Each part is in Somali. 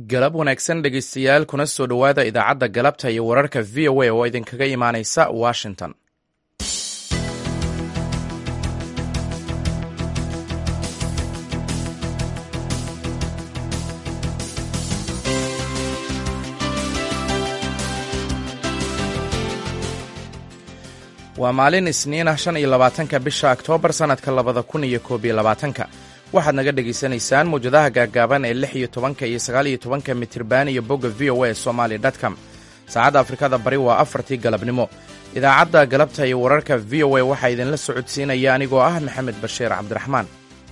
galab wanaagsan dhegaystayaal kuna soo dhowaada idaacadda galabta iyo wararka v o a oo idinkaga imaanaysa washington waa maalin isniin ah shan iyo labaatanka bisha oktoobar sannadka labada kun iyo koob iyo labaatanka waxaad naga dhegaysanaysaan mawjadaha gaaggaaban ee lix iyo tobanka iyo sagaal iyo tobanka mitirban iyo bogga v o a somaali dtcom saacadda afrikada bari waa afartii galabnimo idaacadda galabta iyo wararka v o a waxaa idinla socodsiinaya anigoo ah maxamed bashiir cabdiraxmaan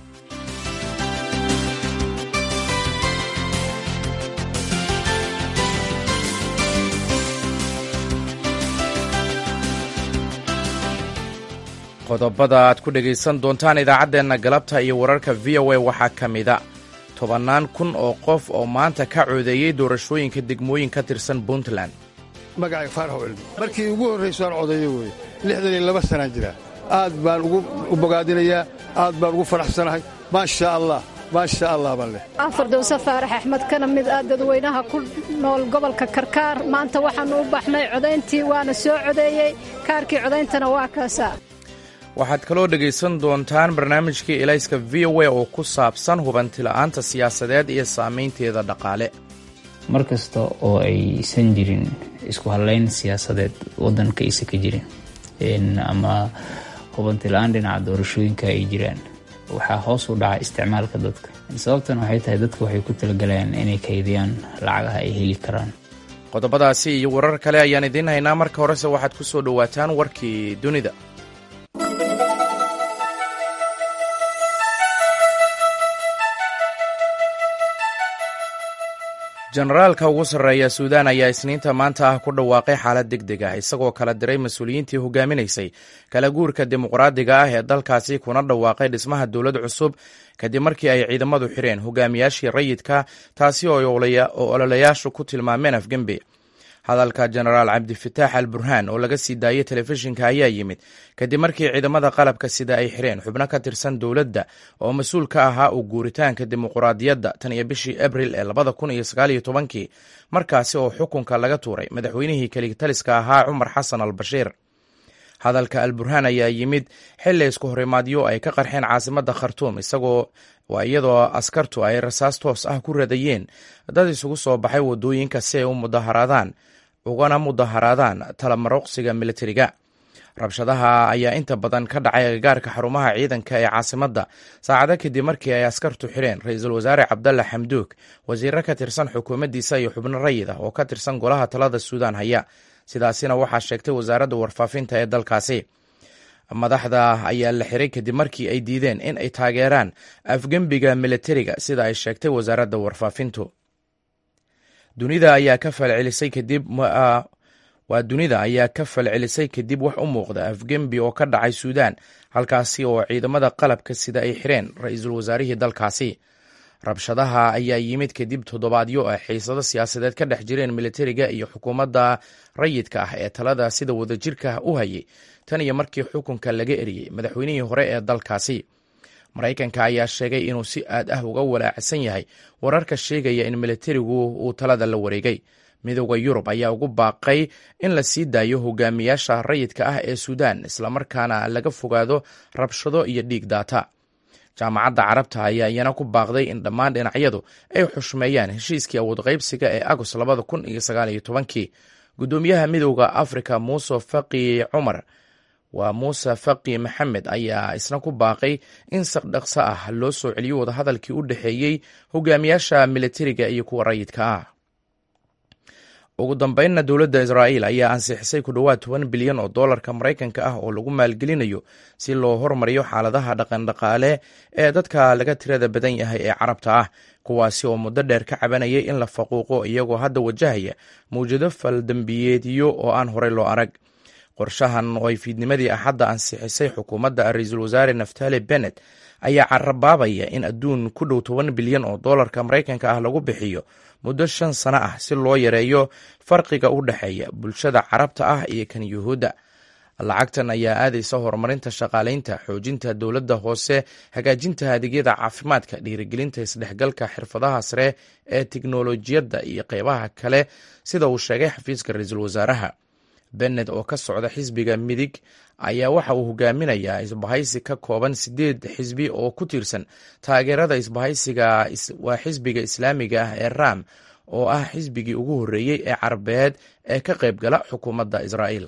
qodobada aad ku dhegaysan doontaan idaacaddeenna galabta iyo wararka v o a waxaa ka mida tobannaan kun oo qof oo maanta ka coodeeyey doorashooyinka degmooyin ka tirsan puntland magacay faarax cilmi markii ugu horrayso aan codeeyo weye lixdan iyo laba sanaa jira aad baan u bogaadinayaa aad baan ugu faraxsanahay maasha allah maasha allah baan leh afardowse faarax axmed kana mid ah dadweynaha ku nool gobolka karkaar maanta waxaannu u baxnay codayntii waana soo codeeyey kaarkii codayntana waa kaasaa waxaad kaloo dhegaysan doontaan barnaamijkii elayska v o a oo ku saabsan hubantila'aanta siyaasadeed iyo saamaynteeda dhaqaale mar kasta oo aysan jirin isku hadlayn siyaasadeed waddanka aysan ka jirin ama hubantila'aan dhinaca doorashooyinka ay jiraan waxaa hoos u dhaca isticmaalka dadka sababtan waxay tahay dadka waxay ku talagalayaan inay kaydiyaan lacagaha ay heli karaan qodobadaasi iyo warar kale ayaan idiin haynaa marka horese waxaad ku soo dhowaataan warkii dunida jenaraalka ugu sarreeya suudaan ayaa isniinta maanta ah ku dhawaaqay xaalad deg deg ah isagoo kala diray mas-uuliyiintii hogaaminaysay kala guurka dimuqraadiga ah ee dalkaasi kuna dhawaaqay dhismaha dowlad cusub kadib markii ay ciidamadu xireen hogaamiyaashii rayidka taasi oo ololayaashu ku tilmaameen afgembe hadalka jenaraal cabdifitaax al burhaan oo laga sii daayey telefishinka ayaa yimid kadib markii ciidamada qalabka sida ay xireen xubno ka tirsan dowladda oo mas-uul ka ahaa u guuritaanka dimuqraadiyadda tan iyo bishii abril ee labada kun iyo sagaal iyo tobankii markaasi oo xukunka laga tuuray madaxweynihii keligtaliska ahaa cumar xasan al bashiir hadalka al burhaan ayaa yimid xilli isku horimaadyo ay ka qarxeen caasimadda khartuum isagoo waa iyadoo askartu ay rasaas toos ah ku radayeen dad isugu soo baxay waddooyinka si ay u mudaharaadaan ugana mudaharaadaan talamaroqsiga militariga rabshadaha ayaa inta badan ka dhacay agagaarka xarumaha ciidanka ee caasimadda saacado kadib markii ay askartu xireen ra-iisul wasaare cabdalla xamduug wasiiro ka tirsan xukuumaddiisa iyo xubno rayid ah oo ka tirsan golaha talada suudaan haya sidaasina waxaa sheegtay wasaaradda warfaafinta ee dalkaasi madaxda ayaa la xiray kadib markii ay diideen in ay taageeraan afgembiga militariga sida ay sheegtay wasaaradda warfaafintu dunida ayaa ka falcelisay kadib waa dunida ayaa ka falcelisay kadib wax u muuqda afgembi oo ka dhacay suudaan halkaasi oo ciidamada qalabka sida ay xireen ra-iisul wasaarihii dalkaasi rabshadaha ayaa yimid kadib toddobaadyo ah xiisado siyaasadeed ka dhex jireen militariga iyo xukuumadda rayidka ah ee talada sida wadajirka u hayay tan iyo markii xukunka laga eriyey madaxweynihii hore ee dalkaasi maraykanka ayaa sheegay inuu si aad ah uga walaacsan yahay wararka sheegaya in militarigu uu talada la wareegay midooda yurub ayaa ugu baaqay in la sii daayo hogaamiyaasha rayidka ah ee suudaan islamarkaana laga fogaado rabshado iyo dhiig daata jaamacadda carabta ayaa iyana ku baaqday in dhammaan dhinacyadu ay xushmeeyaan heshiiskii awood qaybsiga ee agost labada kun iyo sagaal iyo tobankii guddoomiyaha midowda afrika muuse faqi cumar waa muuse faqi maxamed ayaa isna ku baaqay in saqdhaqso ah loo soo celiyo wadahadalkii u dhexeeyey hogaamiyaasha militariga iyo kuwa rayidka ah ugu dambeynna dowladda israa'iil ayaa ansixisay ku dhowaad toban bilyan oo dollarka maraykanka ah oo lagu maalgelinayo si loo hormariyo xaaladaha dhaqandhaqaale ee dadka laga tirada badan yahay ee carabta ah kuwaasi oo muddo dheer ka cabanayay in la faquuqo iyagoo hadda wajahaya mawjado faldambiyeedyo oo aan horey loo arag qorshahan oo ay fiidnimadii axadda ansixisay xukuumadda ra-iisul wasaare naftali bennet ayaa carabaabaya in adduun ku dhow toban bilyan oo dollarka maraykanka ah lagu bixiyo muddo shan sano ah si loo yareeyo farqiga u dhexeeya bulshada carabta ah iyo kan yuhuudda lacagtan ayaa aadaysa horumarinta shaqaalaynta xoojinta dowladda hoose hagaajinta adeegyada caafimaadka dhiirigelinta isdhexgalka xirfadaha sare ee tiknolojiyadda iyo qeybaha kale sida uu sheegay xafiiska ra-iisul wasaaraha bennet oo ka socda xisbiga midig ayaa waxa uu hogaaminayaa isbahaysi ka kooban sideed xisbi oo ku tiirsan taageerada isbahaysiga waa xisbiga islaamiga ah ee ram oo ah xisbigii ugu horreeyey ee carabeed ee ka qayb gala xukuumadda israa'iil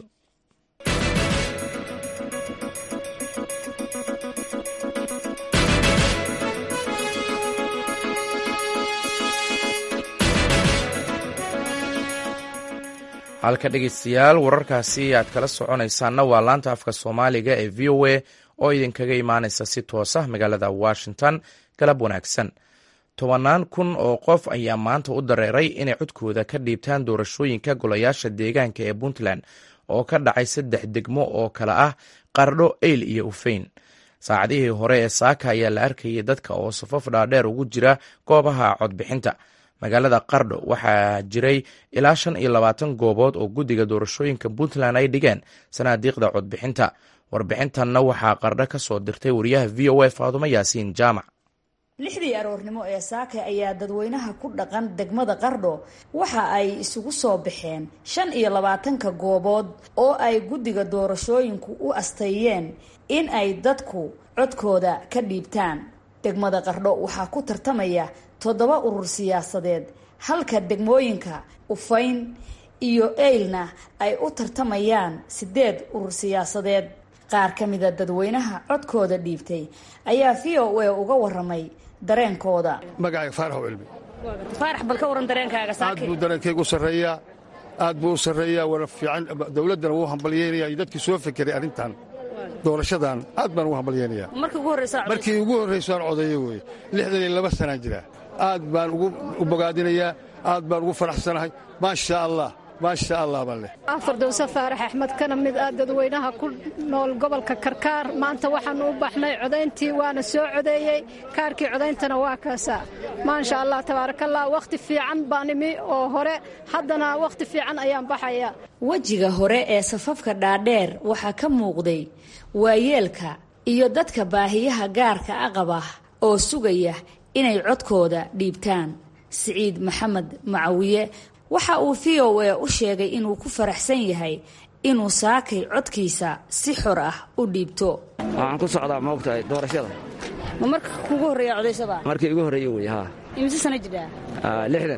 halka dhegeystayaal wararkaasi aad kala soconaysaanna waa laanta afka soomaaliga ee v o a oo idinkaga imaanaysa si toosa magaalada washington galab wanaagsan tobannaan kun oo qof ayaa maanta u dareeray inay codkooda ka dhiibtaan doorashooyinka golayaasha deegaanka ee puntland oo ka dhacay saddex degmo oo kale ah qardho eyl iyo ufeyn saacadihii hore ee saaka ayaa la arkayay dadka oo safaf dhaadheer ugu jira goobaha codbixinta magaalada qardho waxaa jiray ilaa shan iyo labaatan goobood oo guddiga doorashooyinka puntland ay dhigeen sanaadiiqda codbixinta warbixintanna waxaa qardho ka soo dirtay wariyaha v o a faadumo yaasiin jaamac lixdii aroornimo ee saake ayaa dadweynaha ku dhaqan degmada qardho waxa ay isugu soo baxeen shan iyo labaatanka goobood oo ay guddiga doorashooyinku u asteeyeen in ay dadku codkooda ka dhiibtaan degmada qardho waxaa ku tartamaya toddoba urur siyaasadeed halka degmooyinka ufayn iyo eylna ay u tartamayaan sideed urur siyaasadeed qaar ka mida dadweynaha codkooda dhiibtay ayaa v o a uga waramay dareenkooda magacayga faarax cilmi faarax bal ka waran dareenkaaga aad buu dareenkaygu u sarreeyaa aad buu u sarreeyaa wana fiican dowladdana wuu hambalyeynaya iyo dadkii soo fekeray arrintan doorashadan aad baan ugu hambalyeynayaa markii ugu horrayso aan codeeyo weye lixdan iyo laba sanaan jiraa aad baan u bogaadinayaa aad baan ugu faraxsanahay maasha allah maasha allah baan leh fardowse faarax axmed kana mid ah dadweynaha ku nool gobolka karkaar maanta waxaannu u baxnay codayntii waana soo codeeyey kaarkii codayntana waa kaasaa maasha allah tabaarakallah wakhti fiican baan imi oo hore haddana wakhti fiican ayaan baxaya wejiga hore ee safafka dhaadheer waxaa ka muuqday waayeelka iyo dadka baahiyaha gaarka a qaba oo sugaya inay codkooda dhiibtaan siciid maxamed macawiye waxa uu v o a u sheegay inuu ku faraxsan yahay inuu saakay codkiisa si xor ah u dhiibto waxaan ku socdaa maogtahay doorashada ma marka kugu horreeya codaysada markii igu horreeye wey haa imise sana jidhaa lixdan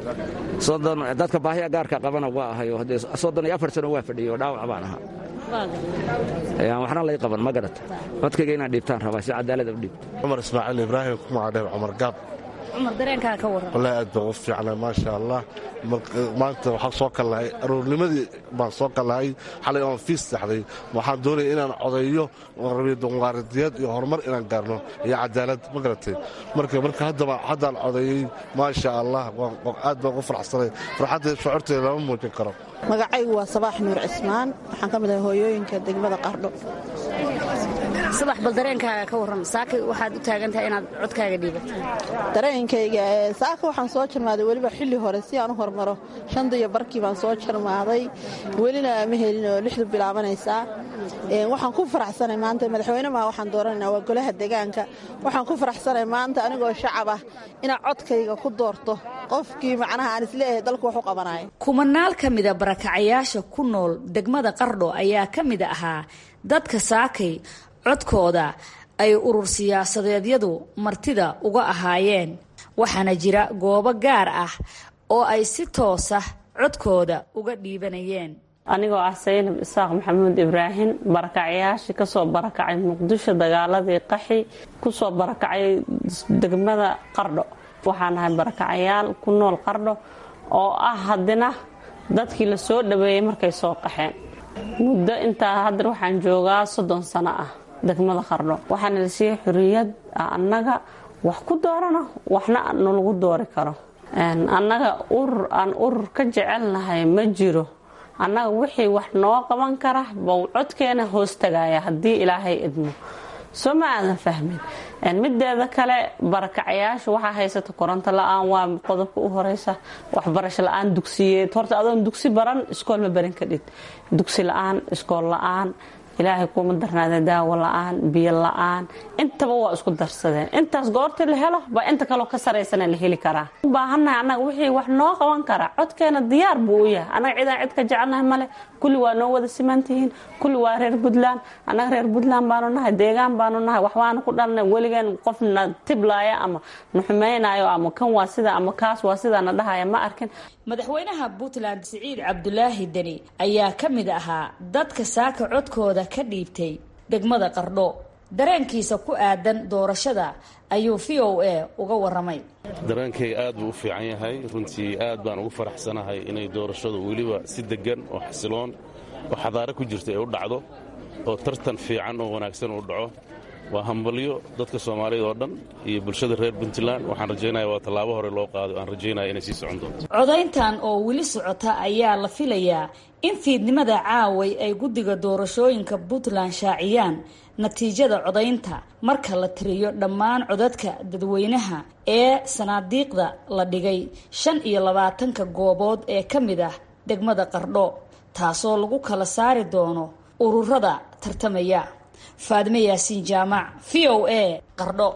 soddon dadka baahiya gaarka qabana waa ahayo haddee soddon iyo afar sano waa fadhiyey oo dhaawac baan ahaa waxna lay qaban ma garata codkayga inaan dhiibtaan rabaa si cadaalada u dhiibto cumar ismaaciil ibraahim kumacadheer cumar gaab cumar dareenkaa ka warran wallaahi aad baan u fiicnay maasha allah maanta waxaan soo kallahay aroornimadii baan soo kallahay xalay oon fiis saxday waxaan doonaya inaan codeeyo rabiyo dimuqraadiyad iyo horumar inaan gaarno iyo cadaalad ma garatay marka marka haddaba haddaan codeeyey maasha allah aad baan ugu faraxsanay farxadda shucuurteeda lama muujin karo magacaygu waa sabaax nuur cismaan waxaan ka mid ahay hooyooyinka degmada qardho sabax bal dareenkaaga ka warran saaka waxaad u taagan tahay inaad codkaaga dhiibato dareenkayga saaka waxaan soo jarmaaday weliba xilli hore si aan u hormaro shanta iyo barkii baan soo jarmaaday welina ma helin oo lixdu bilaabanaysaa waxaan ku faraxsanay maanta madaxweyne maa waxaan dooranayna waa golaha deegaanka waxaan ku faraxsanay maanta anigoo shacab ah inaan codkayga ku doorto qofkii macnaha aan isleeyahay dalku wax u qabanaya kumanaal ka mida barakacayaasha ku nool degmada qardho ayaa ka mid ahaa dadka saakay codkooda ay urur siyaasadeedyadu martida uga ahaayeen waxaana jira goobo gaar ah oo ay si toosa codkooda uga dhiibanayeen anigoo ah saynab isaaq maxamuud ibraahim barakacayaashii kasoo barakacay muqdisho dagaaladii qaxi kusoo barakacay degmada qardho waxaan ahay barakacayaal ku nool qardho oo ah haddina dadkii la soo dhaweeyey markay soo qaxeen muddo intaa haddar waxaan joogaa soddon sano ah degmada qardho waxaana la siiyey xuriyad annaga wax ku doorano waxna nalagu doori karo annaga urur aan urur ka jecelnahay ma jiro annaga wixii wax noo qaban kara bou codkeena hoos tagaya haddii ilaahay idmo soo ma aadan fahmin mideeda kale barakacayaasha waxaa haysata koronto la-aan waa qodobka u horeysa waxbarasho la-aan dugsiyeed horta adoon dugsi baran iskool ma barin kadhid dugsi la-aan iskool la-aan ilaahay kuuma darnaada daawo la-aan biyo la-aan intaba waa isku darsadeen intaas goortii la helo baa inta kaloo ka saraysana la heli karaa u baahannahay annaga wixii wax noo qaban karaa codkeena diyaar buu u yahay annaga cidaan cid ka jecelnahay male kulli waa noo wada simantihiin kulli waa reer puntland annaga reer puntland baanu nahay deegaan baanu nahay waxbaanu ku dhalnay weligeen qofna tiblaaya ama nuxumaynayo ama kan waa sida ama kaas waa sidaana dhahaya ma arkin madaxweynaha puntland siciid cabdulaahi deni ayaa ka mid ahaa dadka saaka codkooda ka dhiibtay degmada qardho dareenkiisa ku aadan doorashada ayuu v o a uga waramay dareenkayga aad buu u fiican yahay runtii aad baan ugu faraxsanahay inay doorashadu weliba si deggan oo xasiloon oo xadaare ku jirta ay u dhacdo oo tartan fiican oo wanaagsan uu dhaco waa hambalyo dadka soomaaliyad oo dhan iyo bulshada reer puntland waxaan rajaynaya waa tallaabo hore loo qaado aan rajaynaya inay sii socon doonto codayntan oo weli socota ayaa la filayaa in fiidnimada caaway ay guddiga doorashooyinka puntland shaaciyaan natiijada codaynta marka la tiriyo dhammaan codadka dadweynaha ee sanaadiiqda la dhigay shan iyo labaatanka goobood ee ka mid ah degmada qardho taasoo lagu kala saari doono ururada tartamaya faadime yaasiin jaamac v o a qardho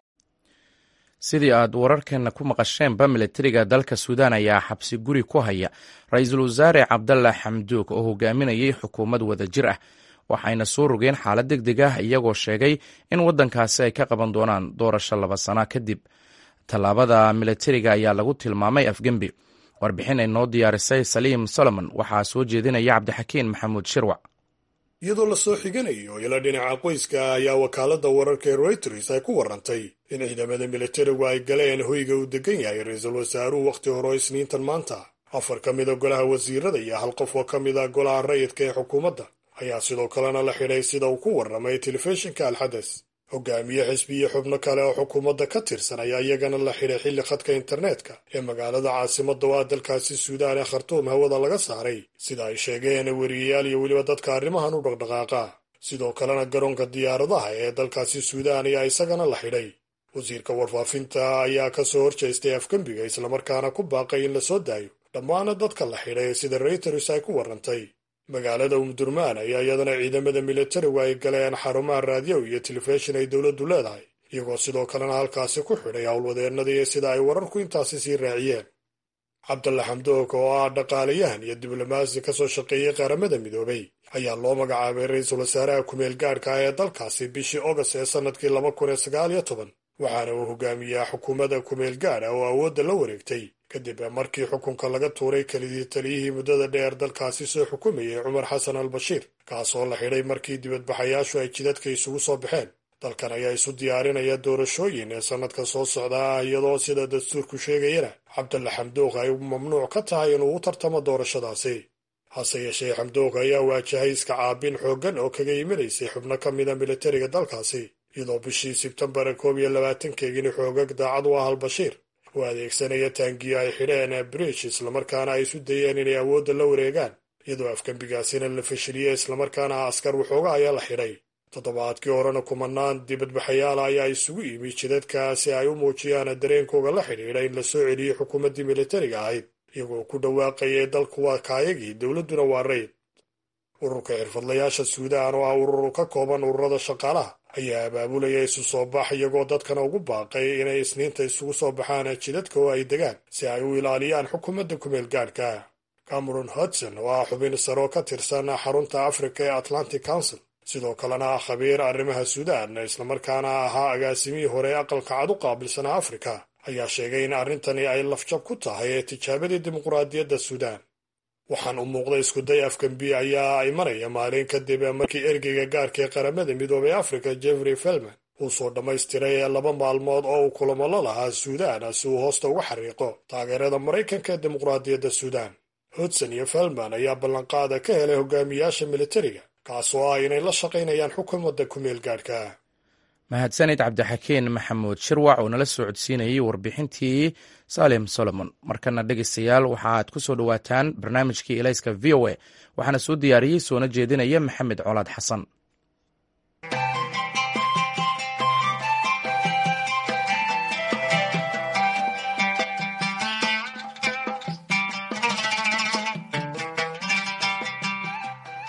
sidii aad wararkeenna ku maqasheenba milatariga dalka suudaan ayaa xabsi guri ku haya ra-iisul wasaare cabdalla xamduug oo hogaaminayay xukuumad wada jir ah waxayna soo rogeen xaalad deg deg ah iyagoo sheegay in waddankaasi ay ka qaban doonaan doorasho laba sana kadib tallaabada milatariga ayaa lagu tilmaamay afgembi warbixin ay noo diyaarisay saliim solomon waxaa soo jeedinaya cabdixakiin maxamuud shirwac iyadoo la soo xiganayo ila dhinaca qoyska ayaa wakaaladda wararka ee reuters ay ku warantay in ciidamada militarigu ay galeen hoyga uu degan yahay ra-iisul wasaaruhu wakhti hore isniintan maanta afar ka mida golaha wasiirada iyo hal qof oo ka mid a golaha rayidka ee xukuumadda ayaa sidoo kalena la xidhay sida uu ku warramay telefishinka alxades hogaamiye xisbi iyo xubno kale oo xukuumadda ka tirsan ayaa iyagana la xidhay xilli khadka internetka ee magaalada caasimadda oo ah dalkaasi suudaan ee khartuum hawada laga saaray sida ay sheegeen weriyayaal iyo weliba dadka arrimahan u dhaqdhaqaaqa sidoo kalena garoonka diyaaradaha ee dalkaasi suudaan ayaa isagana la xidhay wasiirka warfaafinta ayaa ka soo horjeestay afgembiga islamarkaana ku baaqay in la soo daayo dhammaana dadka la xidhay sida reuters ay ku warrantay magaalada umdurmaan ayaa iyadana ciidamada militarigu ay galeen xarumaha raadiyow iyo telefishin ay dowladdu leedahay iyagoo sidoo kalena halkaasi ku xidhay howlwadeennadii sida ay wararku intaasi sii raaciyeen cabdalla xamdoog oo ah dhaqaalayahan iyo diblomaasi ka soo shaqeeyey qaramada midoobay ayaa loo magacaabay ra-iisul wasaaraha kumeel gaadhka ah ee dalkaasi bishii ogast ee sannadkii laba kun iyo sagaal iyo toban waxaana uu hogaamiyaa xukuumadda kumeel gaadha oo awoodda la wareegtay kadib markii xukunka laga tuuray kelidii taliyihii muddada dheer dalkaasi soo xukumayay cumar xasan al bashiir kaasoo la xidhay markii dibadbaxayaashu ay jidadka isugu soo baxeen dalkan ayaa isu diyaarinaya doorashooyin ee sannadka soo socda ah iyadoo sida dastuurku sheegayana cabdalla xamduuq ay mamnuuc ka tahay inuu u tartamo doorashadaasi hase yeeshee xamduuq ayaa waajahay iska caabin xooggan oo kaga imanaysay xubno ka mida militariga dalkaasi iyadoo bishii sebtembar koob iyo labaatankeegini xoogag daacad u ah albashiir oo adeegsanaya taangiyo ay xidheen brish islamarkaana ay isu dayeen inay awoodda la wareegaan iyadoo afgembigaasina la fashiliyey islamarkaana askar waxooga ayaa la xidhay toddobaadkii horena kumanaan dibadbaxayaala ayaa isugu yimi jidadka si ay u muujiyaan dareenkooga la xidhiidha in la soo celiyey xukuumaddii militariga ahayd iyagoo ku dhawaaqayay dalku waa kaayagii dowladduna waa rayd ururka xirfadlayaasha suudaan oo ah urur ka kooban ururada shaqaalaha ayaa abaabulaya isu soo bax iyagoo dadkana ugu baaqay inay isniinta isugu soo baxaan jidadka oo ay degaan si ay u ilaaliyaan xukuumadda kumeel gaadhka cameron hudson oo ah xubin saroo ka tirsan xarunta africa ee atlantic council sidoo kalena ah khabiir arrimaha suudaan islamarkaana ahaa agaasimihii hore ee aqalka cad u qaabilsanaa afrika ayaa sheegay in arrintani ay lafjab ku tahay ee tijaabadii dimuqraadiyadda suudaan waxaan u muuqday iskuday afgambi ayaa imanaya maalin kadib markii ergeyga gaarka ee qaramada midoobay afrika jeffrey felman uu soo dhammaystiray laba maalmood oo uu kulamo la lahaa suudaan si uu hoosta uga xariiqo taageerada maraykanka ee dimuqraadiyadda suudaan hudson iyo felman ayaa ballanqaada ka helay hogaamiyaasha militariga kaasoo ah inay la shaqaynayaan xukuumadda kumeel gaadhka mahadsanid cabdixakiin maxamuud shirwac oo nala soo codsiinayay warbixintii salim solomon markana dhegeystayaal waxaaad ku soo dhowaataan barnaamijkii elayska v o a waxaana soo diyaariyey soona jeedinaya maxamed colaad xasan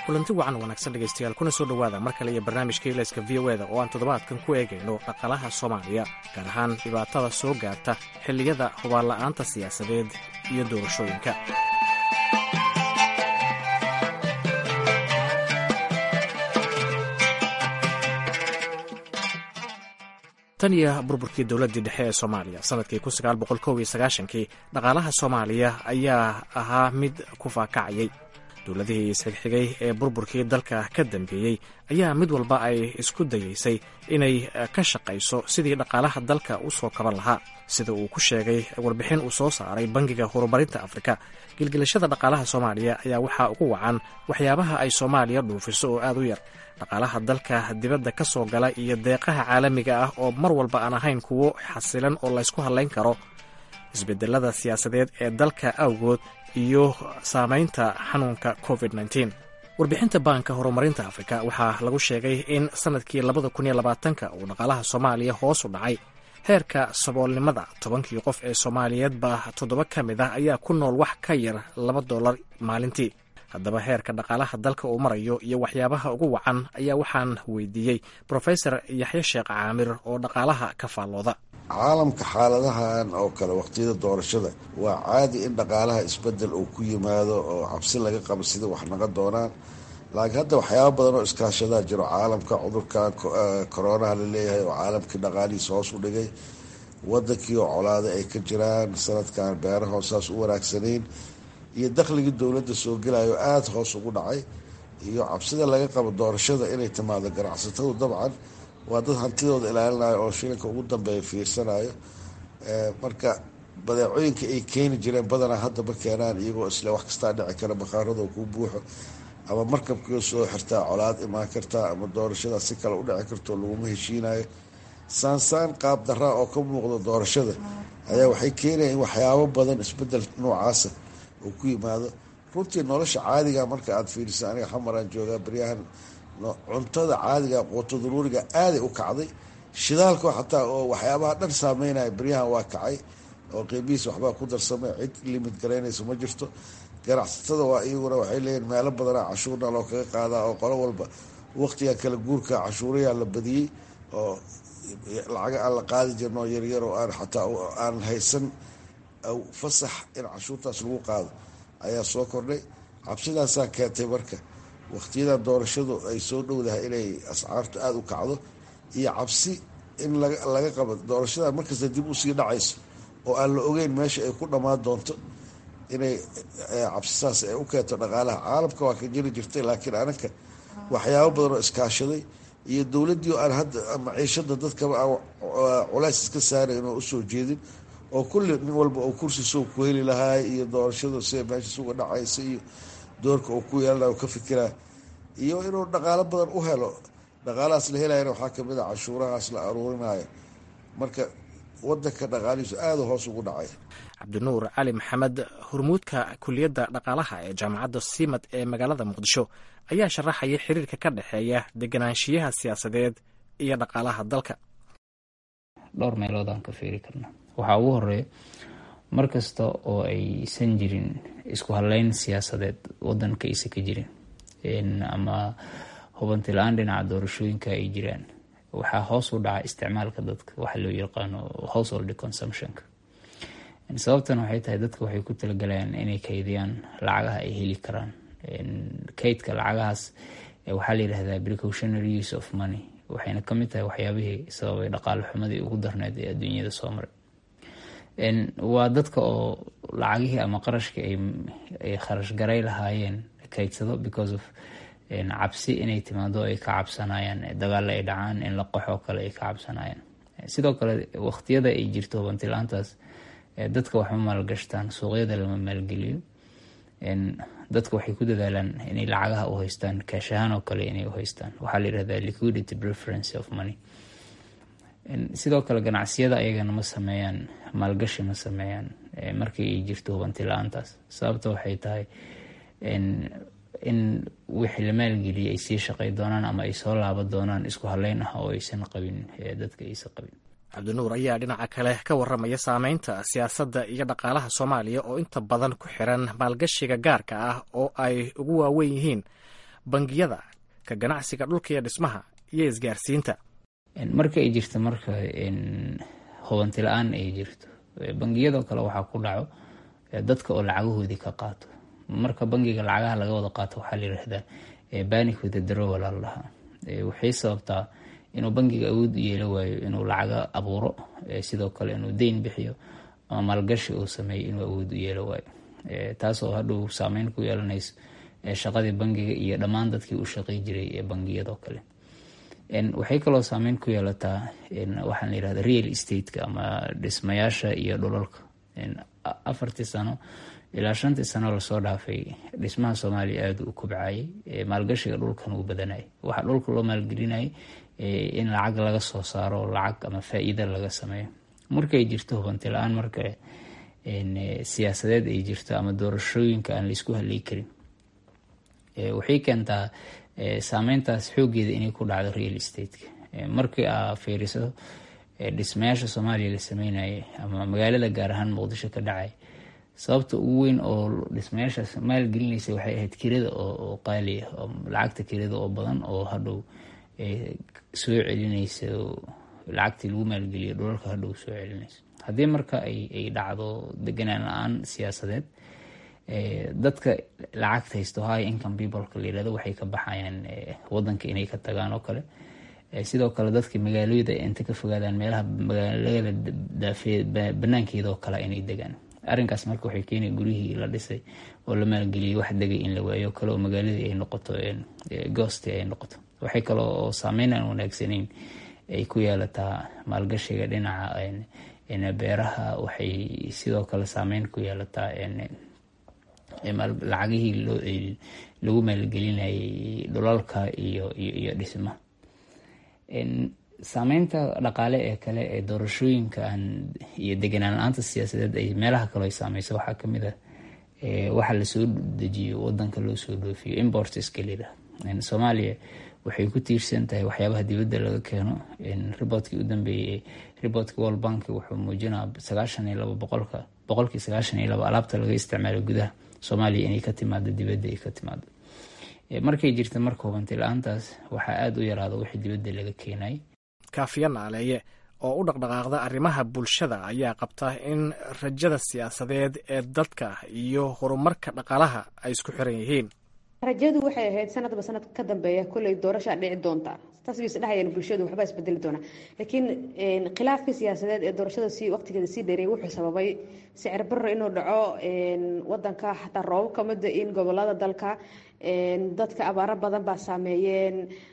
kulanti wacan wanaagsan dhegaystayaal kuna soo dhowaada mar kale iyo barnaamijka ilayska v o eda oo aan toddobaadkan ku eegayno dhaqalaha soomaaliya gaar ahaan dhibaatada soo gaarta xilliyada hubaanla'aanta siyaasadeed iyo doorashooyinka tan iyo burburkii dowladdii dhexe ee soomaaliya sanadkii kii dhaqaalaha soomaaliya ayaa ahaa mid ku faakacayay dowladihii isxigxigay ee burburkii dalka ka dambeeyey ayaa mid walba ay isku dayeysay inay ka shaqayso sidii dhaqaalaha dalka u soo kaban lahaa sida uu ku sheegay warbixin uu soo saaray bangiga horumarinta afrika gilgilashada dhaqaalaha soomaaliya ayaa waxaa ugu wacan waxyaabaha ay soomaaliya dhuufiso oo aad u yar dhaqaalaha dalka dibadda ka soo gala iyo deeqaha caalamiga ah oo mar walba aan ahayn kuwo xasilan oo laysku hadlayn karo isbedelada siyaasadeed ee dalka awgood iyo saamaynta xanuunka covid warbixinta baanka horumarinta afrika waxaa lagu sheegay in sanadkii labadakuniyolabaatanka uu dhaqaalaha soomaaliya hoos u dhacay heerka saboolnimada tobankii qof ee soomaaliyeedba toddoba ka mid ah ayaa ku nool wax ka yar laba dollar maalintii haddaba heerka dhaqaalaha dalka uu marayo iyo waxyaabaha ugu wacan ayaa waxaan weydiiyey brofesor yaxye sheekh caamir oo dhaqaalaha ka faallooda caalamka xaaladahan oo kale waqtiyada doorashada waa caadi in dhaqaalaha isbedel uu ku yimaado oo cabsi laga qabo sida wax naga doonaan laakiin hadda waxyaaba badan oo iskaashadaa jiro caalamka cudurkan koronaha la leeyahay oo caalamkii dhaqaalihiisa hoos u dhigay wadankii oo colaada ay ka jiraan sanadkan beeraha saas u wanaagsanayn iyo dakhligii dowladda soo gelayo aada hoos ugu dhacay iyo cabsida laga qabo doorashada inay timaado ganacsatadu dabcan waa dad hantidooda ilaalinayo oo shilinka ugu dambeeya fiirsanayo marka badeecooyinka ay keeni jireen badanaa hadda ma keenaan iyagoo isle wax kastaa dhici kara bakhaarada kuu buuxo ama markabkii soo xirtaa colaad imaan kartaa ama doorashada si kale u dhici karto laguma heshiinayo saansaan qaab daraa oo ka muuqda doorashada ayaa waxay keenaya in waxyaabo badan isbedel noocaasa uu ku yimaado runtii nolosha caadiga marka aada fiirisa aniga xamaraan joogaa baryahan cuntada caadiga quuto daruuriga aaday u kacday shidaalka xataa oo waxyaabaha dhan saameynaya baryahan waa kacay oo qiimihiis waxbaa ku darsamay cid limid garaynaysa ma jirto ganacsatada waa iyaguna waxay leeyihin meelo badanaa cashuurna loo kaga qaadaa oo qolo walba waqtiga kala guurka cashuurayaa la badiyey oo lacaga aan la qaadi jirin oo yaryar oo aan xataa aan haysan fasax in cashuurtaas lagu qaado ayaa soo kordhay cabsidaasaa keentay marka waqtiyadan doorashadu ay soo dhowdahay inay ascaartu aada u kacdo iyo cabsi in laga qabo doorashadan markasta dib usii dhacayso oo aan la ogeyn meesha ay ku dhammaan doonto inay cabsisaas ay u keento dhaqaalaha caalamka waa ka jiri jirtay laakiin anaka waxyaabo badan oo iskaashaday iyo dowladdii oo aan hadda maciishada dadkaba aan culays iska saarayn oo usoo jeedin oo kulli nin walba oo kursi soo ku heli lahaay iyo doorashadu sida meeshaas uga dhacaysa iyo doorka uu ku yeelanayo ka fikiraa iyo inuu dhaqaalo badan u helo dhaqaalahaas la helayana waxaa kamid a cashuurahaas la aruurinayo marka wadanka dhaqaalihiisu aada hoos ugu dhacay cabdinuur cali maxamed hormuudka kuliyadda dhaqaalaha ee jaamacadda simad ee magaalada muqdisho ayaa sharaxaya xiriirka ka dhexeeya deganaanshiyaha siyaasadeed iyo dhaqaalaha dalka dhowr meelood aan ka fiiri karna waxaa ugu horeeya mar kasta oo aysan jirin isku hadleyn siyaasadeed wadanka aysan ka jirin ama hubanti la-aan dhinaca doorashooyinka ay jiraan waxaa hoos u dhaca isticmaalka dadka waxa loo yaqaano household consumptionka sababtan waxay tahay dadka waxay ku talagalayaan inay kaydiyaan lacagaha ay heli karaan kaydka lacagahaas waxaa la yidhahdaa precautionary use of money waxayna kamid tahay waxyaabihii sababay dhaqaale xumadii ugu darneyd ee adduunyada soo maray waa dadka oo lacagihii ama qarashkii ay kharash garay lahaayeen kaydsado because of cabsi inay timaado ay ka cabsanayaan dagaalo ay dhacaan in la qaxoo kale ay ka cabsanayaan sidoo kale waqtiyada ay jirto hubantilaantaas dadka waxma maalgashtaan suuqyada lama maalgeliyo dadka waxay ku dadaalaan inay lacagaha u haystaan kaashahaan oo kale inay u haystaan waxaa la yirahdaa liquidity preference of money sidoo kale ganacsiyada ayagana ma sameeyaan maalgashi ma sameeyaan markii ay jirto hubanti la-aantaas sababta waxay tahay in wixii la maalgeliyay ay sii shaqay doonaan ama ay soo laaban doonaan isku haleyn ah oo aysan qabin dadka aysan qabin cabdinuur ayaa dhinaca kale ka waramaya saameynta siyaasadda iyo dhaqaalaha soomaaliya oo inta badan ku xiran maalgashiga gaarka ah oo ay ugu waaweyn yihiin bangiyada ka ganacsiga dhulka iyo dhismaha iyo isgaarsiinta marka ay jirto marka hubanti la-aan ay jirto bangiyadoo kale waxaa ku dhaco dadka oo lacagahoodii ka qaato marka bangiga lacagaha laga wada qaato waxaa la yidhaahdaa banic with the drowal la dhahaa waxay sababtaa inuu bangiga awood u yeelo waayo inuu lacaga abuuro sidoo kale inuu deyn bixiyo ama maalgashi uu sameeyo inuu awood u yeelo waayo taasoo hadhow saameyn ku yeelanayso shaqadii bangiga iyo dhammaan dadkii u shaqey jiray ee bangiyadoo kale waxay kaloo saameyn ku yeelataa waxaan la yirahda real estate-ka ama dhismayaasha iyo dhulalka afartii sano ilaa shantii sano lasoo dhaafay dhismaha soomaaliya aada u kobcayay maalgashiga dhulkan uu badanayay waxaa dhulka loo maalgelinayay in lacag laga soo saaro lacag ama faa-iida laga sameeyo markay jirto hubanti la-aan marka siyaasadeed ay jirto ama doorashooyinka aan laisku haley karin waxay keentaa saameyntaas xoogeeda inay ku dhacdo real estate-ka markii aa fiiriso dhismayaasha soomaaliya la sameynayay ama magaalada gaar ahaan muqdisho ka dhacay sababta ugu weyn oo dhismayaashaas maalgelinaysa waxay ahayd kirada oo qaali ah lacagta kirada oo badan oo hadhow soo celinaysa lacagtii lagu maalgeliya dhulalka hadhow soo celinaysa haddii marka ay dhacdo deganaan la-aan siyaasadeed dadka lacagta haysto high income peopleka la yirahdo waxay ka baxayaan wadanka inay ka tagaan oo kale sidoo kale dadka magaalooyada inta ka fogaadaan meelaha magaalada daafee banaankeeda oo kale inay degaan arrinkaas marka waxay keenay guryihii la dhisay oo la maalgeliyay wax degay in la waayo kale oo magaaladii ay noqoto goosti ay noqoto waxay kale oo saameyn aan wanaagsanayn ay ku yeelataa maalgashiga dhinaca beeraha waxay sidoo kale saameyn ku yeelataa lacagihii lagu maalgelinayay dhulalka iyo iyo dhismaha saameynta dhaqaale ee kale ee doorashooyinka aan iyo deganaan la-aanta siyaasadeed ay meelaha kale ay saameyso waxaa kamid ah waxa lasoo dejiyo wadanka loo soo dhoofiyo importska lira soomaaliya waxay ku tiirsan tahay waxyaabaha dibadda laga keeno riboodkii u dambeeyey riboodka world bank wuxuu muujinaa sagaashan iyo labo boqolka boqolkii sagaashan iyo labo alaabta laga isticmaalo gudaha soomaaliya inay ka timaado dibadda ay ka timaado markay jirta marka hubanti la-aantaas waxaa aada u yaraada wixii dibadda laga keenay kaafiya naaleeye oo u dhaqdhaqaaqda arrimaha bulshada ayaa qabta in rajada siyaasadeed ee dadka iyo horumarka dhaqaalaha ay isku xiran yihiin rajadu waxay ahayd sanadba sanad ka dambeeya kolley doorashaa dhici doonta taas bay isdhehayeen bulshadu waxbaa isbedeli doona laakiin khilaafkii siyaasadeed ee doorashada si waqtigeeda sii dheereeyay wuxuu sababay sicir barro inuu dhaco wadanka xataa roobab ka mida in gobolada dalka dadka abaaro badan baa saameeyeen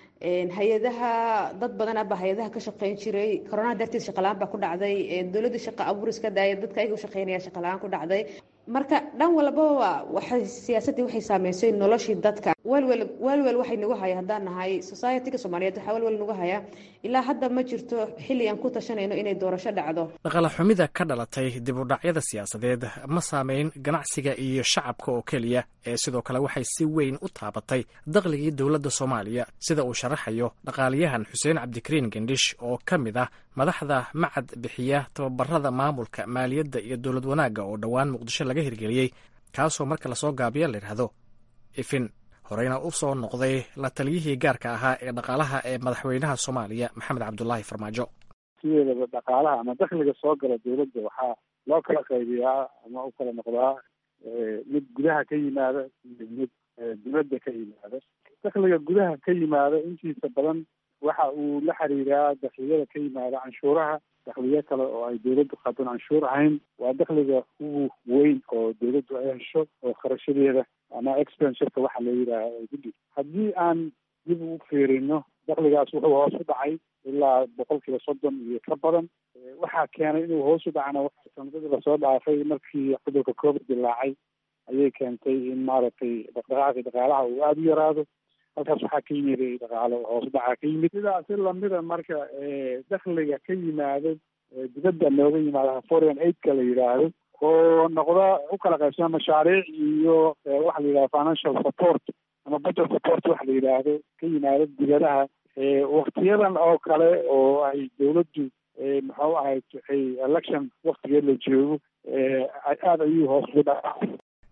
hay-adaha dad badan abaa hay-adaha ka shaqeyn jiray koronaha darteed shaqalaan baa ku dhacday dowladda shaqa abuuris ka daaya dadka ayaga u shaqeynaya shaqalaan ku dhacday marka dhan walbaba waxay siyaasaddii waxay saameysay noloshii dadka welwel welwel waxay nagu haya haddaan nahay society-ga soomaaliyeed waxaa welwel nagu haya ilaa hadda ma jirto xilli aan ku tashanayno inay doorasho dhacdo dhaqala xumida ka dhalatay dib u dhacyada siyaasadeed ma saameyn ganacsiga iyo shacabka oo keliya ee sidoo kale waxay si weyn u taabatay dakhligii dowladda soomaaliya sida uu sharaxayo dhaqaaliyahan xuseen cabdikariin gendhish oo ka mid ah madaxda macad bixiya tababarada maamulka maaliyadda iyo dowlad wanaagga oo dhowaan muqdisho laga hirgeliyey kaasoo marka lasoo gaabiyo la yidhaahdo ifin horeyna u soo noqday la taliyihii gaarka ahaa ee dhaqaalaha ee madaxweynaha soomaaliya maxamed cabdulaahi farmaajo sideedaba dhaqaalaha ama dakhliga soo gala dowladda waxaa loo kala qaybiyaa ama u kala noqdaa mid gudaha ka yimaada iyo mid dibadda ka yimaada dakhliga gudaha ka yimaada intiisa badan waxa uu la xiriiraa dakliyada ka yimaada canshuuraha dakhliyo kale oo ay dowladdu qaadon canshuur ahayn waa dakhliga ugu weyn oo dowladdu ay hesho oo kharashadeeda ama expensurka waxa la yidhaaha ay ku dhig haddii aan dib u fiirino dakhligaas wuxuu hoos u dhacay ilaa boqol kiiba soddon iyo ka badan waxaa keenay inuu hoos u dhacna sanadadii lasoo dhaafay markii cudurka covid dilaacay ayay keentay in maaragtay dhaqdhaqaaqii dhaqaalaha uu aada u yaraado halkaas waxaa ka yimid dhaqaalo hoos dhacaa ka yimid sidaasi lamida marka dakhliga ka yimaado dibadda nooga yimaado foreign aidka la yidhaahdo oo noqda u kala qaybsama mashaariic iyo waxa la yidhahdo financial support ama budget support waxa la yidhaahdo ka yimaado dibadaha waktiyadan oo kale oo ay dowladdu muxuu ahayd election waktigeed la joogo aada ayuu hoos u dhaca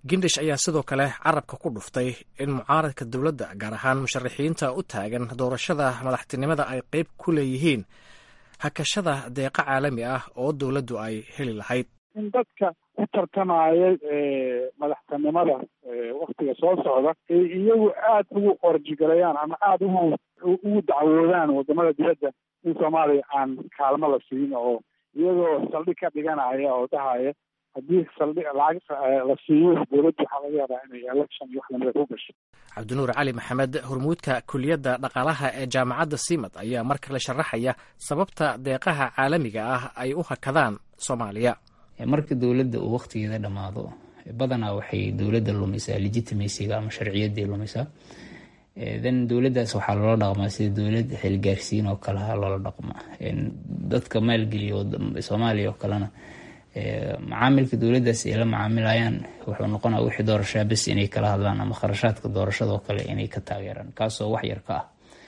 gindish ayaa sidoo kale carabka ku dhuftay in mucaaradka dowladda gaar ahaan musharaxiinta u taagan doorashada madaxtinimada ay qeyb ku leeyihiin hakashada deeqa caalami ah oo dowladdu ay heli lahayd in dadka ku tartamayay madaxtinimada waktiga soo socda ay iyagu aad ugu qorjigalayaan ama aada ugu ugu dacwoodaan wadamada dibadda in soomaaliya aan kaalmo la siin oo iyagoo saldhig ka dhiganaya oo dhahaya haddii saldhig lacag la siiyo dowladdu waxaa laga yaabaa inay election iyo wax lamida ku gasho cabdinuur cali maxamed hormuudka kuliyadda dhaqaalaha ee jaamacadda simad ayaa mar kale sharaxaya sababta deeqaha caalamiga ah ay u hakadaan soomaaliya marka dowladda uu wakhtigeeda dhammaado badanaa waxay dowladda lumisaa legitimacyga ama sharciyaddii lumisaa then dowladdaas waxaa loola dhaqmaa sida dowlad xilgaarsiin oo kaleha loola dhaqmaa dadka maalgeliya soomaaliya oo kalena macaamilka dowladdaas ay la macaamilayaan wuxuu noqonaa wixii doorashaa bes inay kala hadlaan ama kharashaadka doorashadoo kale inay ka taageeraan kaasoo wax yar ka ah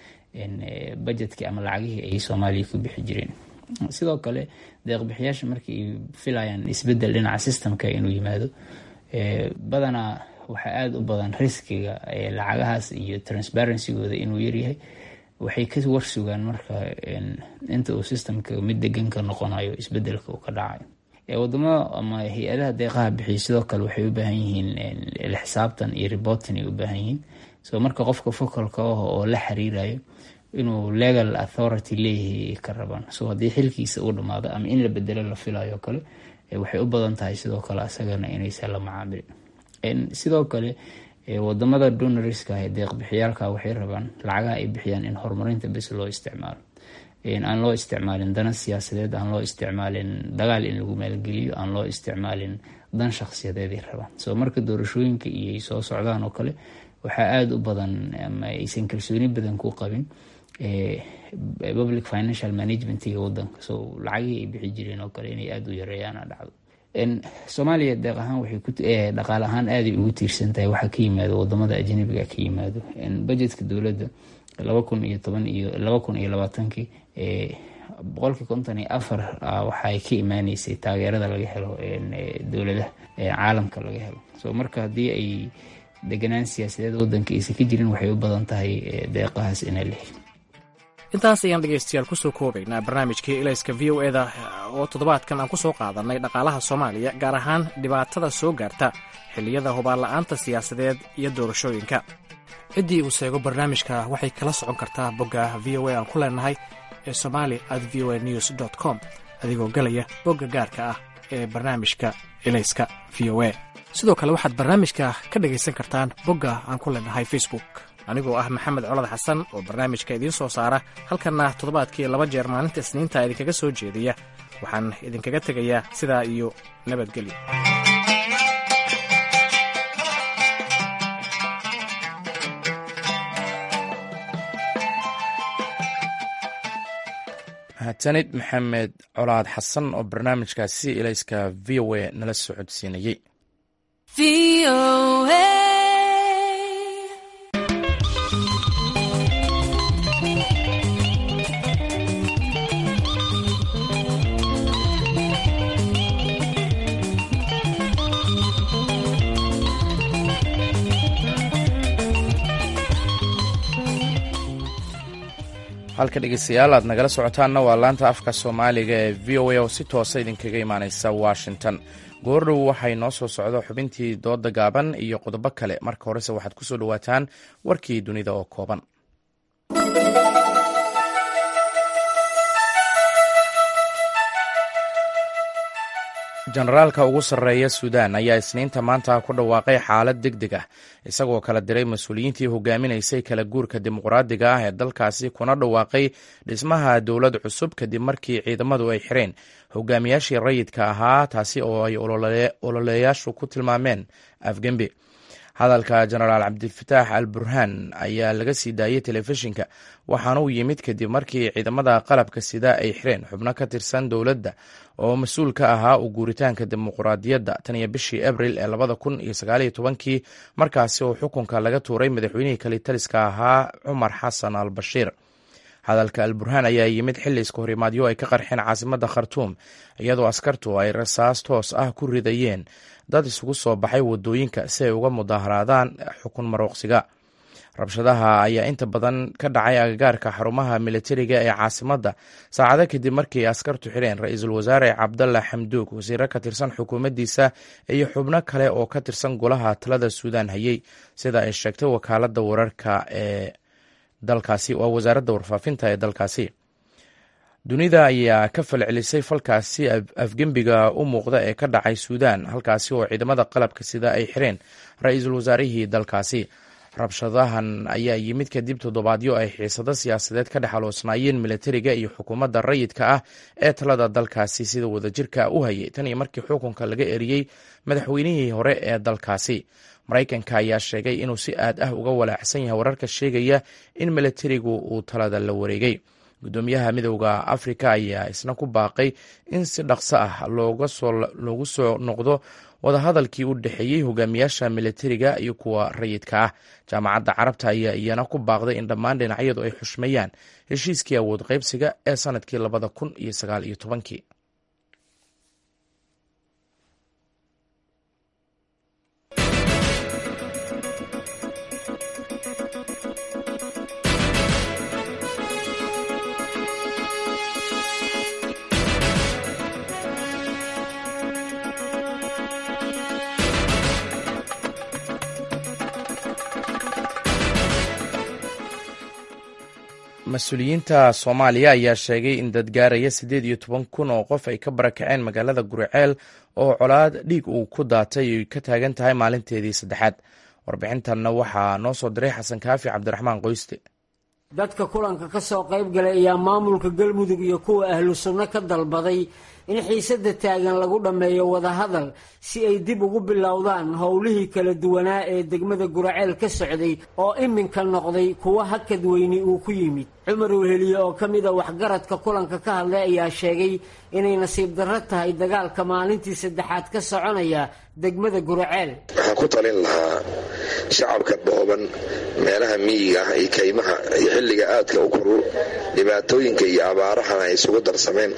bajetkii ama lacagihii ay soomaaliya ku bixi jireen sidoo kale deeqbixiyaasha markii ay filayaan isbedel dhinaca systemka inuu yimaado badanaa waxaa aada u badan riskiga lacagahaas iyo transparencygooda inuu yaryahay waxay ka warsugaan marka inta uu systemka mid degan ka noqonayo isbedelka uu ka dhacayo wadamada ama hay-adaha deeqaha bixiya sidoo kale waxay u baahan yihiin xisaabtan iyo reportin ay u baahan yihiin so marka qofka focalka ah oo la xiriirayo inuu legal authority leeyahay ka rabaan so haddii xilkiisa uu dhamaado ama in la bedelo la filayo kale waxay u badan tahay sidoo kale asagana inaysan la macaamilin sidoo kale wadamada donoriska ee deeqbixiyaalka waxay rabaan lacagaha ay bixiyaan in horumarinta bes loo isticmaalo aan loo isticmaalin dana siyaasadeed aan loo isticmaalin dagaal in lagu maalgeliyo aan loo isticmaalin dan shakhsiyadeeday rabaan so marka doorashooyinka iyo ay soo socdaan oo kale waxaa aada u badan ama aysan kalsooni badan ku qabin public financial managementiga wadanka so lacagihii ay bixi jireen oo kale inay aada u yareeyaana dhacdo soomaaliya deeq ahaan waxay ku dhaqaale ahaan aaday ugu tiirsan tahay waxaa ka yimaado wadamada ajnabiga ka yimaado budgetka dowladda laba kun iyo toban iyo laba kun iyo labaatankii boqolkii konton iyo afar waxay ka imaaneysay taageerada laga helo dowladaha caalamka laga helo so marka haddii ay deganaan siyaasadeed wadanka aysan ka jirin waxay u badan tahay deeqahaas inay lehin intaas ayaan dhegaystayaal kusoo koobaynaa barnaamijkii ilayska v o eda oo toddobaadkan aan ku soo qaadanay dhaqaalaha soomaaliya gaar ahaan dhibaatada soo gaarta xilliyada hubaanla'aanta siyaasadeed iyo doorashooyinka ciddii uu seego barnaamijka waxay kala socon kartaa bogga v o a aan ku leenahay ee somali at v o a news dt com adigoo gelaya bogga gaarka ah ee barnaamijka ilayska v o a sidoo kale waxaad barnaamijka ka dhegaysan kartaan bogga aan ku leenahay facebook anigoo ah maxamed colad xasan oo barnaamijka idiin soo saara halkanna toddobaadkii laba jeer maalinta isniinta idinkaga soo jeediya waxaan idinkaga tegayaa sidaa iyo nabadgelyo mahadsanid maxamed colaad xasan oo barnaamijkaasi ilayska v o a nala socodsiinayey halka dhegeystayaal aad nagala socotaanna waa laanta afka soomaaliga ee v o a oo si toosa idinkaga imaaneysa washington goordhow waxay noo soo socdo xubintii dooda gaaban iyo qodobo kale marka horese waxaad ku soo dhowaataan warkii dunida oo kooban jenaraalka ugu sarreeya suudaan ayaa isniinta maanta ku dhawaaqay xaalad deg deg ah isagoo kala diray mas-uuliyiintii hogaaminaysay kala guurka dimuqraadiga ah ee dalkaasi kuna dhawaaqay dhismaha dowlad cusub kadib markii ciidamadu ay xireen hogaamiyaashii rayidka ahaa taasi oo ay ololeyaashu ku tilmaameen afgembi hadalka jenaraal cabdifataax al burhaan ayaa laga sii daayey telefishinka waxaana uu yimid kadib markii ciidamada qalabka sida ay xireen xubno ka tirsan dowladda oo mas-uul ka ahaa u guuritaanka dimuqraadiyadda tan iyo bishii abril ee labada kun iyo sagaaliyo tobankii markaasi oo xukunka laga tuuray madaxweynihii kalitaliska ahaa cumar xasan al bashiir hadalka al burhaan ayaa yimid xilli iska horimaadyo ay ka qarxeen caasimadda khartuum iyadoo askartu ay rasaas toos ah ku ridayeen dad isugu soo baxay wadooyinka si ay uga mudaharaadaan xukun marooqsiga rabshadaha ayaa inta badan ka dhacay agagaarka xarumaha militariga ee caasimadda saacado kadib markii askartu xidheen ra-iisul wasaare cabdalla xamduug wasiiro ka tirsan xukuumaddiisa iyo xubno kale oo ka tirsan golaha talada suudaan hayey sida ay sheegtay wakaaladda wararka ee dalkaasi waa wasaaradda warfaafinta ee dalkaasi dunida ayaa ka falcelisay falkaasi afgembiga u muuqda ee ka dhacay suudaan halkaasi oo ciidamada qalabka sida ay xireen ra-iisul wasaarihii dalkaasi rabshadahan ayaa yimid kadib toddobaadyo ay xiisado siyaasadeed ka dhex aloosnaayeen militariga iyo xukuumadda rayidka ah ee talada dalkaasi sida wadajirka u hayay tan iyo markii xukunka laga eriyey madaxweynihii hore ee dalkaasi maraykanka ayaa sheegay inuu si aad ah uga walaacsan yahay wararka sheegaya in militarigu uu talada la wareegay gudoomiyaha midowda afrika ayaa isna ku baaqay in si dhaqso ah loogu soo noqdo wadahadalkii u dhexeeyey hogaamiyaasha militariga iyo kuwa rayidka ah jaamacadda carabta ayaa iyana ku baaqday in dhammaan dhinacyadu ay xushmeeyaan heshiiskii awood qaybsiga ee sanadkii labada kun iyo sagaal iyo tobankii mas-uuliyiinta soomaaliya ayaa sheegay in dad gaaraya siddeed iyo toban kun oo qof ay ka barakaceen magaalada guriceel oo colaad dhiig uu ku daatay ay ka taagan tahay maalinteedii saddexaad warbixintanna waxaa noo soo diray xasan kaafi cabdiraxmaan qoyste dadka kulanka ka soo qayb galay ayaa maamulka galmudug iyo kuwa ahlu sunno ka dalbaday in xiisadda taagan lagu dhammeeyo wadahadal si ay dib ugu bilowdaan howlihii kala duwanaa ee degmada guraceel ka socday oo iminka noqday kuwo hakad weyni uu ku yimid cumar weheliye oo ka mida waxgaradka kulanka ka hadlay ayaa sheegay inay nasiib darro tahay dagaalka maalintii saddexaad ka soconaya degmada guraceel waxaan ku talin lahaa shacabka dhooban meelaha miyiga ah iyo kaymaha iyo xilliga aadka u korul dhibaatooyinka iyo abaarahana ay isugu darsameen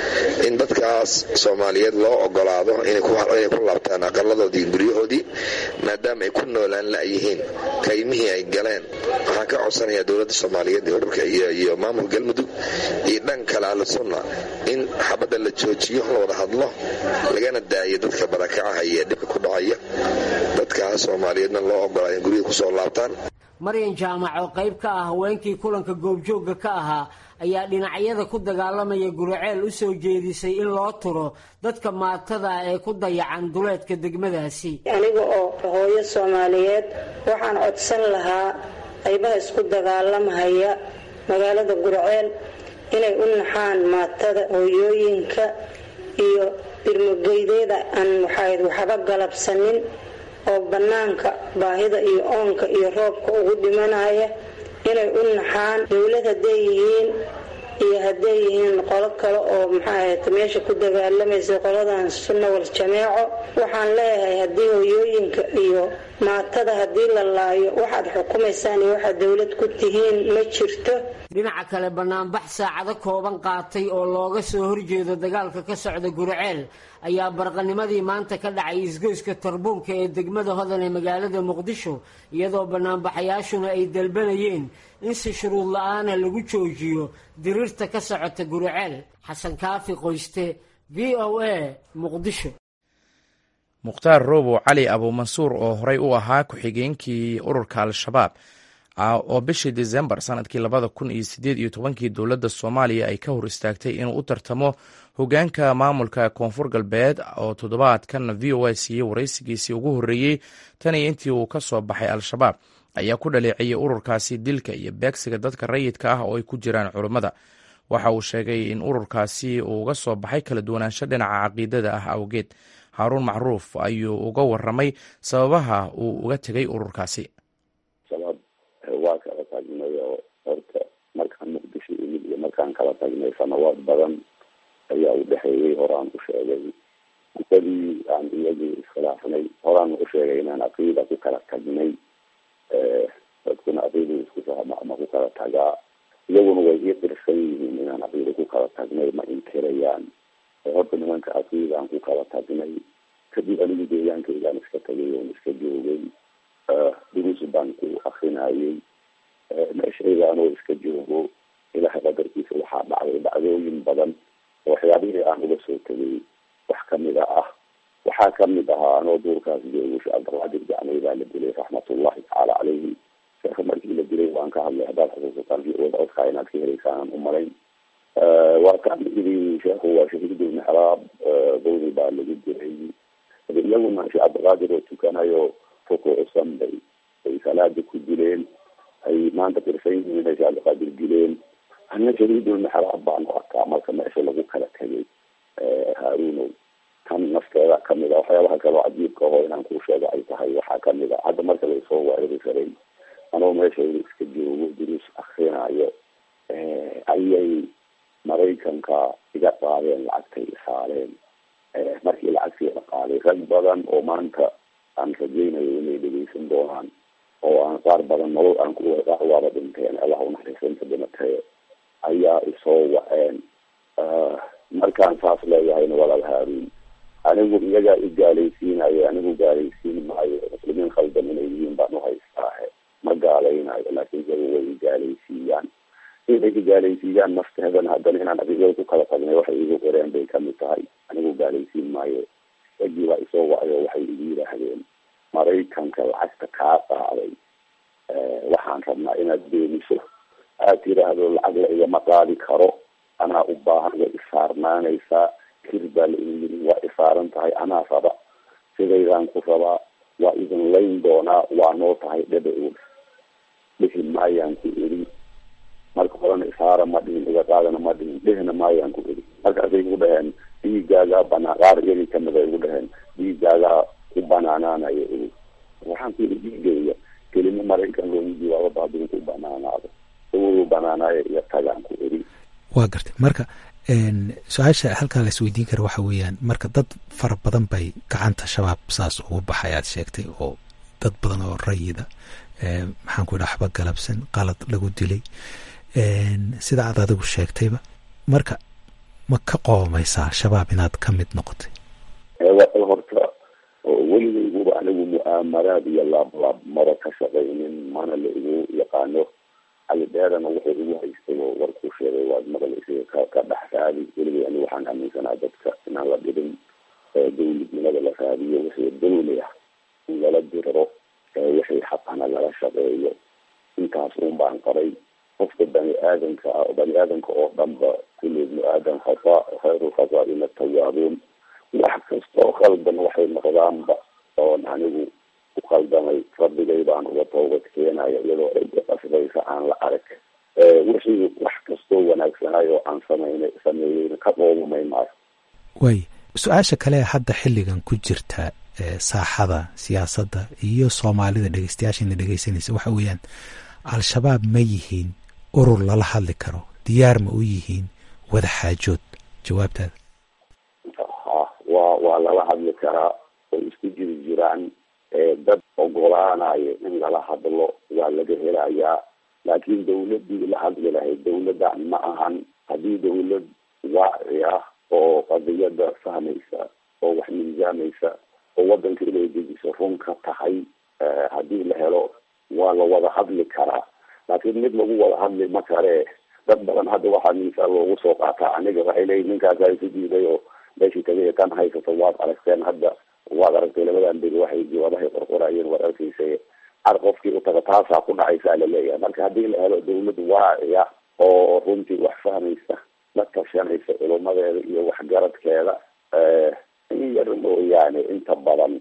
in dadkaas soomaaliyeed loo ogolaado inay ku laabtaan aqaladoodii guryahoodii maadaama ay ku noolaan la'yihiin kaymihii ay galeen waxaan ka codsanayaa dowladda soomaaliyeed iyo ururka iyo maamul galmudug iyo dhan kale ahlusunna in xabadda la joojiyo la wada hadlo lagana daayo dadka barakacaha iyo dhibka ku dhacaya dadkaas soomaaliyeedna loo ogolaayo in guryaha kusoo laabtaan maryan jaamac oo qayb ka ah haweenkii kulanka goobjoogga ka ahaa ayaa dhinacyada ku dagaalamaya guraceel u soo jeedisay in loo turo dadka maatada ee ku dayacan duleedka degmadaasi aniga oo hooyo soomaaliyeed waxaan codsan lahaa qaybaha isku dagaalamhaya magaalada guraceel inay u naxaan maatada hooyooyinka iyo birmogeydeeda aan waxayd waxba galabsanin oo bannaanka baahida iyo oonka iyo roobka ugu dhimanaya inay u naxaan dowlad hadday yihiin iyo hadday yihiin qolo kale oo maxaahat meesha ku dagaalamaysa qoladan sunna wal jameeco waxaan leeyahay haddii hooyooyinka iyo maatada haddii la laayo waxaad xukumaysaan iyo waxaad dowlad ku tihiin ma jirto dhinaca kale banaanbax saacado kooban qaatay oo looga soo horjeedo dagaalka ka socda guraceel ayaa barqanimadii maanta ka dhacay isgoyska tarbuunka ee degmada hodan ee magaalada muqdisho iyadoo banaanbaxayaashuna ay dalbanayeen in si shuruud la-aana lagu joojiyo diriirta ka socota guraceel xasan kaafi qoyste v o a muqdisho mukhtaar roobo cali abuumansuur oo horey u ahaa ku-xigeenkii ururka al-shabaab oo bishii desembar sanadkii labada kun iyo sideed iyo tobankii dowladda soomaaliya ay ka hor istaagtay inuu u tartamo hogaanka maamulka koonfur galbeed oo toddobaadkan v o a siiyey waraysigiisii ugu horreeyey tan iyo intii uu ka soo baxay al-shabaab ayaa ku dhaleeciyey ururkaasi dilka iyo beegsiga dadka rayidka ah oo ay ku jiraan culummada waxa uu sheegay in ururkaasi uu uga soo baxay kala duwanaansho dhinaca caqiidada ah awgeed haaruun macruuf ayuu uga waramay sababaha uu uga tegay ururkaasi shabaab waa kala tagnay oo horta markaan muqdisho imid iyo markaan kala tagnay sanawaad badan ayaa u dhexeeyey horaan u sheegay muddadii aan iyagii iskhilaafnay horaan u sheegay inaan caqiida ku kala tagnay dadkuna caqiidada isku fahma ama ku kala tagaa iyaguna way ii qirsan yihiin inaan caqiida ku kala tagnay ma inkirayaan horta nimanka caqiidaan ku kala tagnay kadib anigu deegaankaygaan iska tagay oon iska joogay duruus baan ku akrinayay meeshayda anoo iska joogo ilahay qadarkiisa waxaa dhacday dhacdooyin badan oo waxyaabihii aan uga soo tegay wax kamida ah waxaa kamid ahaa anoo duurkaas joogo sheekh cabdilqaadir jacnay baa la dilay raxmatullahi tacaala caleyhi sheekha markii la dilay waan ka hadlay haddaad xusuusataan wada codkaa inaad ka helaysaan umalayn waa kaan idhi sheekhu waa shahiidulmixraab dawri baa lagu dilay iyaguna sheekh cabdilqaadir oo tukanayo rukuucsan bay ay salaada ku dileen ay maanta qirsan yihiin inay sheekh cabdilqaadir dileen ana shahiidulmixraab baan arkaa marka meesha lagu kala tegay haarunow tan nafteeda kamid a waxyaabaha kaloo cajiibka aho inaan kuu sheego ay tahay waxaa kamid a hadda marka laysoo weerari karay anoo meeshayda iska joogo duruus akrinayo ayay maraykanka iga qaadeen lacagtay saareen markii lacagtii la qaaday rag badan oo maanta aan rajaynayo inay dhegeysan doonaan oo aan qaar badan nolol aan ku qaar waaba dhinteen allah unaxariisanta dhimatee ayaa isoo waceen markaan saas leeyahayna walaal haaruun anigu iyagaa i gaalaysiinayo anigu gaalaysiin maayo muslimiin khaldan inay yihiin baan uhaystaahe ma gaalaynayo laakiin iyagu way i gaalaysiiyaan inay i gaalaysiiyaan nafteedana haddana inaan adigada ku kala tagnay waxay igu qoreen bay kamid tahay anigu gaalaysiin maayo ragii baa isoo wacayo waxay igu yidhaahdeen maraykanka lacagta kaa qaaday waxaan rabnaa inaad beeniso aad tiraahdo lacag la igama qaadi karo anaa u baahan way isaarnaanaysaa kir baa la idin yidhi waa isaaran tahay anaa raba sidaydaan ku rabaa waa idin layn doonaa waa noo tahay dhebe og dhihi maayaan ku iri marka horena isaara ma dhihin iga qaadana ma dhihin dhihina maayaan ku iri markaasay igu dhaheen dhiigaagaa banaa qaar iyagii kamid ay igu dhaheen dhiigaagaa ku banaanaanayo iri waxaan ku yidhi dhiigayga kelimo maraykan loogu jawaabo hadduu ku banaanaado uu banaanaayo iyo tagaan ku iri waa gartay marka su-aasha halkaa la isweydiin kara waxa weeyaan marka dad fara badan bay gacanta shabaab saas ugu baxay aad sheegtay oo dad badan oo rayida maxaan ku idhaha waxba galabsan qalad lagu dilay sida aad adigu sheegtayba marka ma ka qoomaysaa shabaab inaad ka mid noqotay horta weligayguba anigu mu'aamaraad iyo laablaab maba ka shaqaynin mana la igu yaqaano cali dheerana wuxuu igu haystay oo warkuu sheegay waad maqlaysay ka ka dhex raadi weligay anigu waxaan aaminsanaa dadka inaan la dhibin dawladnimada la raadiyo wixii dawli ah in lala diriro wixii xaqana lala shaqeeyo intaas un baan qaray qofka bani aadamka ah bani aadamka oo dhanba kulli ibnu aadam khata khayru khataaina tawaabuun wax kastoo khaldan waxay noqdaanba oon anigu ku khaldamay rabbigay baan uga toobad keenaya iyadoo cidda qasbaysa aan la arag wixii wax kastoo wanaagsanayo aan samayna sameeyeyna ka qoomamay maayo waay su-aasha kale hadda xilligan ku jirta saaxada siyaasadda iyo soomaalida dhegeystayaashayna dhegeysanaysa waxa weeyaan al-shabaab ma yihiin urur lala hadli karo diyaar ma u yihiin wada xaajood jawaabtaada ha waa waa lala hadli karaa oo isku jiri jiraan dad ogolaanayo in lala hadlo waa laga helayaa laakiin dawladii la hadli lahayd dawladdan ma ahan haddii dawlad waaci ah oo qadiyada fahmaysa oo wax miisaamaysa oo wadanka inay dejiso run ka tahay haddii la helo waa la wada hadli karaa laakiin mid lagu wada hadli ma kare dad badan hadda waxaa miisaal loogu soo qaataa aniga waxay leeyihin ninkaasa isu diiday oo meeshii tagay kan haysato waad aragteen hadda waad aragtay labadan beri waxay jawaabahay qorqorayeen waad arkaysa ar qofkii utaga taasaa ku dhacaysaa laleeyahay marka haddii la helo dawlad waaciya oo runtii wax fahmaysa la tashanaysa culumadeeda iyo waxgaradkeeda in yar mooyaane inta badan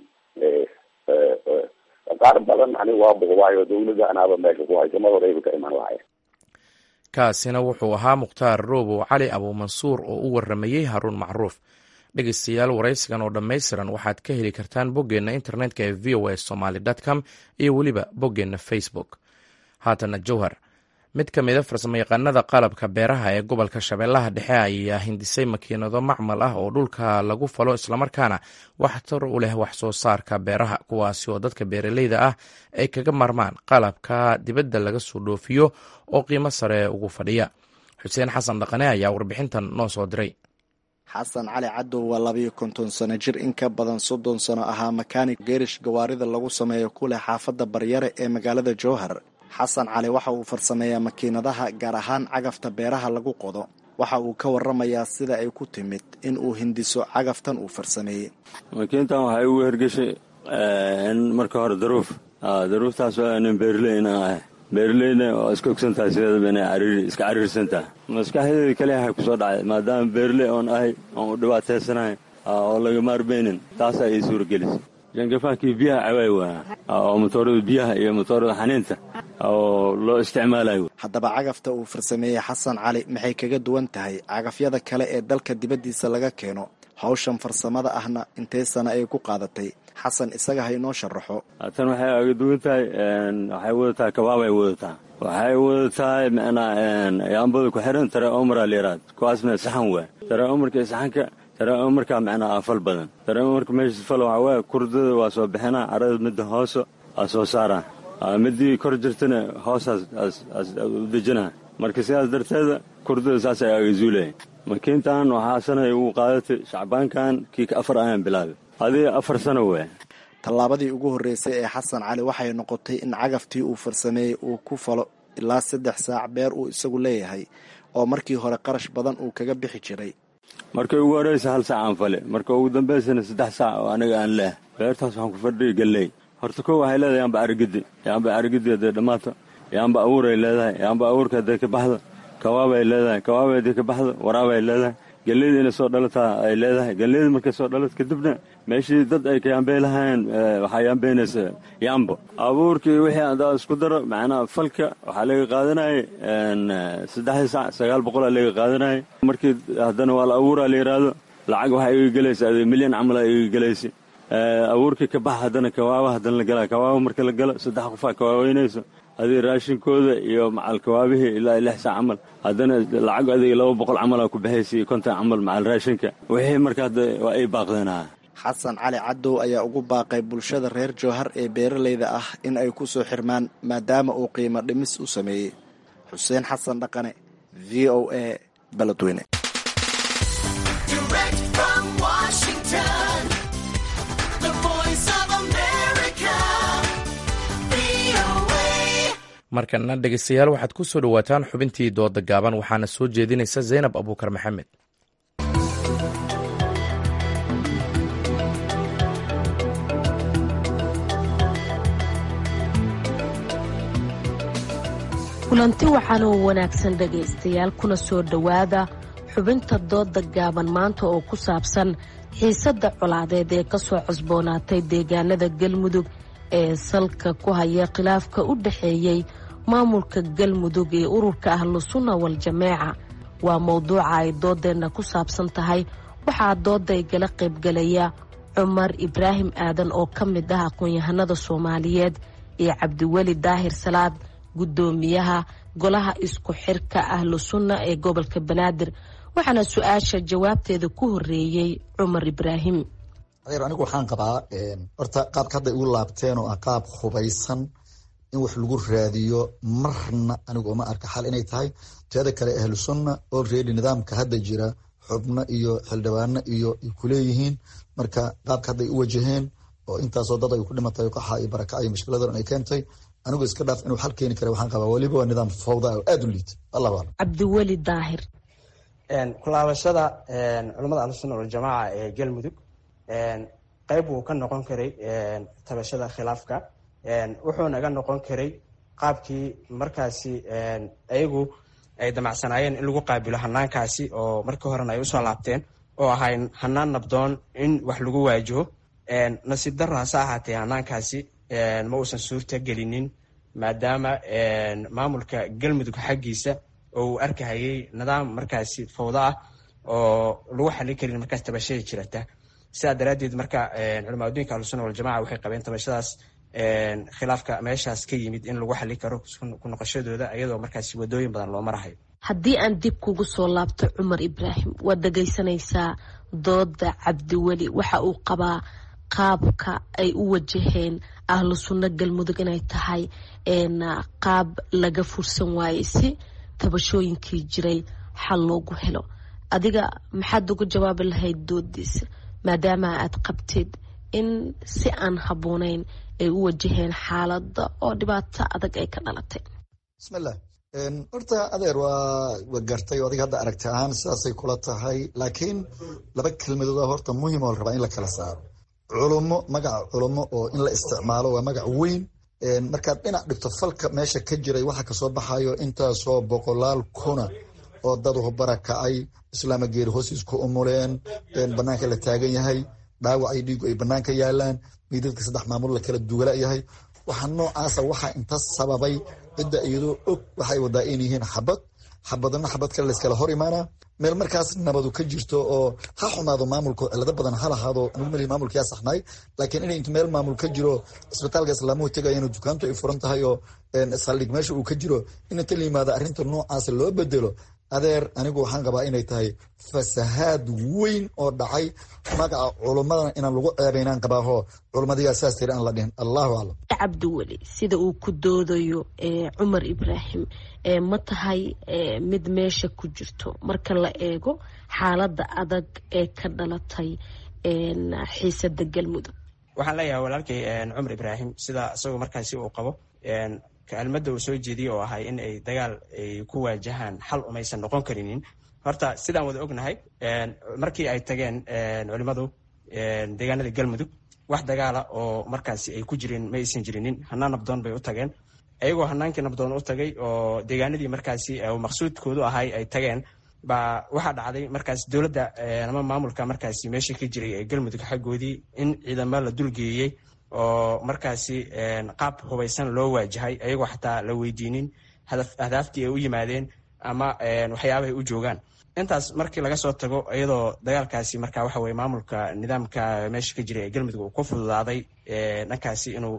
qaar badan ani waa buqbaayo dawladda anaaba meesha ku haysa mar horeyba ka iman lahayn kaasina wuxuu ahaa mukhtaar roobow cali abuumansuur oo u waramayey haruun macruuf dhegeystayaal waraysigan oo dhammaystiran waxaad ka heli kartaan boggeenna internetka ee v o a somaly com iyo weliba boggeenna facebook haatana jowhar mid ka mida farsamayaqaanada qalabka beeraha ee gobolka shabeellaha dhexe ayaa hindisay makiinado macmal ah oo dhulka lagu falo islamarkaana waxtar u leh wax soo saarka beeraha kuwaasi oo dadka beeraleyda ah ay kaga marmaan qalabka dibadda laga soo dhoofiyo oo qiimo sare ugu fadhiya xuseen xasan dhaqane ayaa warbixintan noo soo diray xasan cali cadow waa labayo konton sano jir in ka badan soddon sano ahaa makaanig geerish gawaarida lagu sameeyo ku leh xaafadda baryare ee magaalada jowhar xasan cali waxa uu farsameeyaa makiinadaha gaar ahaan cagafta beeraha lagu qodo waxa uu ka waramayaa sida ay ku timid in uu hindiso cagaftan uu farsameeyey makiintan waxay ugu hergeshay marka hore daruuf daruuftaas waa nin beerley inaan ahay beerleyna oo iska ogsantahay sideedaba inay cariiri iska cariirsantaha maskaxdeeda kaliya waxay kusoo dhacday maadaama beerley oon ahay oon u dhibaataysanahay oo laga maarmaynin taasaa ii suuragelisay jangafaankii biyaha cawaay waa oo motoorada biyaha iyo motoorada xaniinta oo loo isticmaalayo haddaba cagafta uu farsameeyey xasan cali maxay kaga duwan tahay cagafyada kale ee dalka dibaddiisa laga keeno hawshan farsamada ahna intee sana ay ku qaadatay xasan isaga ha inoo sharaxo tan waxay aga duwan tahay waxay wadataa kabaabay wadataa waxay wadatahay macnaa yaambada ku xiran tare omara liiraad kuwaasna saxan waa tare omarka iyo saxanka tare omarkaa macnaa afal badan tare omarka meesha fal waxaa waaya kurdada waa soo bixinaa carada midda hooso aa soo saaraa midii kor jirtana hoosaas u dejinaa marka sidaas darteeda kurdada saasay aga zuulaya makiintan waxaa sanay ugu qaadatay shacbaankan kii ka afar ayaan bilaabay adii afar sano waa tallaabadii ugu horreysay ee xasan cali waxay noqotay in cagaftii uu farsameeyey uu ku falo ilaa saddex saac beer uu isagu leeyahay oo markii hore qarash badan uu kaga bixi jiray markay ugu horreysa hal saac aan fale marka ugu dambaysana saddex saac oo aniga aan leeh beertaas waxaan ku fadhiya galley horta kow waxay leedahay yaanba arigidi yaanba arigidi hadday dhammaato yaanba abuuray leedahay yaanba abuurka hadday ka baxdo kawaabay leedahay kawaabay hadday ka baxdo waraabay leedahay galleyda inay soo dhalataa ay leedahay galleyda markay soo dhalato kadibna meeshii dad ay ka yaambey lahaayeen waxaa yaambeynaysa yaambo abuurkii wixii adaa isku daro macnaha falka waxaa laga qaadanayay saddexdii sac sagaal boqolaa laga qaadanayay markii haddana waa la abuuraa la yidhaahdo lacag waxaa iga gelaysa adi milyan camalaa iga gelaysa abuurkii ka bax haddana kawaaba haddana la galaa kawaaba marka la galo saddex qofaa kawaaweynayso adii raashinkooda iyo macal kawaabihii ilaa lix saac camal haddana lacag adiga laba boqol camalaa ku baxaysa iyo konton camal macal raashinka wixii marka hadda waa ay baaqdeenaa xasan cali cadow ayaa ugu baaqay bulshada reer jowhar ee beeralayda ah in ay ku soo xirmaan maadaama uu qiimo dhimis u sameeyey xuseen xasan dhaqane v o a baladweyne markana dhegeystayaal waxaad ku soo dhowaataan xubintii dooda gaaban waxaana soo jeedinaysa zaynab abuukar maxamed kulanti waxaana u wanaagsan dhegaystayaal kuna soo dhowaada xubinta dooda gaaban maanta oo ku saabsan xiisadda colaadeed ee kasoo cusboonaatay deegaanada galmudug ee salka ku haya khilaafka u dhexeeyey maamulka galmudug ee ururka ahlu sunna wal jameeca waa mowduuca ay doodeenna ku saabsan tahay waxaa dooda igala qaybgalaya cumar ibraahim aadan oo ka mid ah aqoon-yahanada soomaaliyeed iyo cabdiweli daahir salaad guddoomiyaha golaha isku xirka ahlu sunna ee gobolka banaadir waxaana su-aasha jawaabteeda ku horeeyey cumar ibraahim anigu waxaan qabaa horta qaabka hadda igu laabteen oo ah qaab hubaysan in wax lagu raadiyo marna anigu uma arka xal inay tahay teeda kale ahlu sunna olready nidaamka hadda jira xubno iyo xildhibaano iyo kuleeyihiin marka qaabka hadday u wajaheen oo intaasoo dad ay ku dhimatay qaxa iyo baraka iyo mushkiladan ay keentay anigu iska dhaaf inuu xal keeni kara waxaan qabaa weliba waa nidaam fawda oo aada u liita allahu aclam cabdiweli daahir kulaabashada culamada ahlusunna waljamaaca ee galmudug qeyb wuu ka noqon karay tabashada khilaafka wuxuu naga noqon karay qaabkii markaasi ayagu ay damacsanaayeen in lagu qaabilo hanaankaasi oo markii horena ay usoo laabteen oo ahay hanaan nabdoon in wax lagu waajaho nasiib daro hase ahaatee hanaankaasi ma uusan suurta gelinin maadaama maamulka galmudug xaggiisa oo uu arkahayay nidaam markaasi fawdo ah oo lagu xalin karin markaas tabashada jirata sidaa daraaddeed marka culamaaduinka ahlusunna waljamaca waxay qabeen tabashadaas khilaafka meeshaas ka yimid in lagu xali karo ku noqoshadooda iyadoo markaas wadooyin badan loo marahayo haddii aan dib kugu soo laabto cumar ibraahim waad dhegaysanaysaa dooda cabdiweli waxa uu qabaa qaabka ay u wajaheen ahlu sunno galmudug inay tahay qaab laga fursan waayey si tabashooyinkii jiray xal loogu helo adiga maxaad ugu jawaabi lahayd doodiisa maadaama aad qabtid in si aan habboonayn ay u wajaheen xaaladda oo dhibaato adag ay ka dhalatay bismillah horta adeer waa wa gartay o adiga hadda aragti ahaan sidaasay kula tahay laakiin laba kelmadooda horta muhim oo la rabaa in la kala saaro culummo magaca culummo oo in la isticmaalo waa magac weyn markaad dhinac dhigto falka meesha ka jiray waxa kasoo baxayo intaasoo boqolaal kuna oo dad barakacay islaama geeri hoosiis ku umuleen banaanka la taagan yahay dhaawac ay dhiigu ay banaanka yaalaan miidadka saddex maamul la kala duwala yahay waxa noocaasa waxaa inta sababay cidda iyadoo og waxay wadaa in yihiin xabad xabadna xabad kale layskala hor imaana meel markaas nabadu ka jirto oo ha xumaado maamulka cilado badan ha lahaado anigumali maamulka yaa saxnaay laakiin inay inta meel maamul ka jiro isbitaalka islaamuhu tegayana dukaantu ay furan tahay oo saldhig meesha uu ka jiro in inta la yimaado arrinta noocaasa loo bedelo adeer anigu waxaan qabaa inay tahay fasahaad weyn oo dhacay magaca culummadana inaan lagu ceebaynaan qabaaho culummadiyaa saas tiri aan la dhihin allahu aclam cabdiweli sida uu ku doodayo cumar ibraahim ma tahay mid meesha ku jirto marka la eego xaaladda adag ee ka dhalatay xiisada galmudug waxaan leeyahay walaalkay cumar ibraahim sida isagoo markaasi uu qabo kelmadda uu soo jeediyey oo ahay in ay dagaal ay ku waajahaan xal umaysan noqon karinin horta sidaan wada ognahay markii ay tageen culimmadu deegaanada galmudug wax dagaala oo markaasi ay ku jireen ma aysan jirinin hanaan nabdoon bay u tageen ayagoo hanaankii nabdoon u tagay oo deegaanadii markaasi maqsuudkoodu ahay ay tageen baa waxaa dhacday markaas dowladda ama maamulka markaasi meesha ka jiray ee galmudug xaggoodii in ciidamo la dulgeeyey oo markaasi qaab hubaysan loo waajahay ayagoo xataa la weydiinin ahdaaftii ay u yimaadeen ama waxyaabahay u joogaan intaas markii laga soo tago iyadoo dagaalkaasi marka waxa weye maamulka nidaamka meesha ka jiray ee galmudug uu ku fududaaday dhankaasi inuu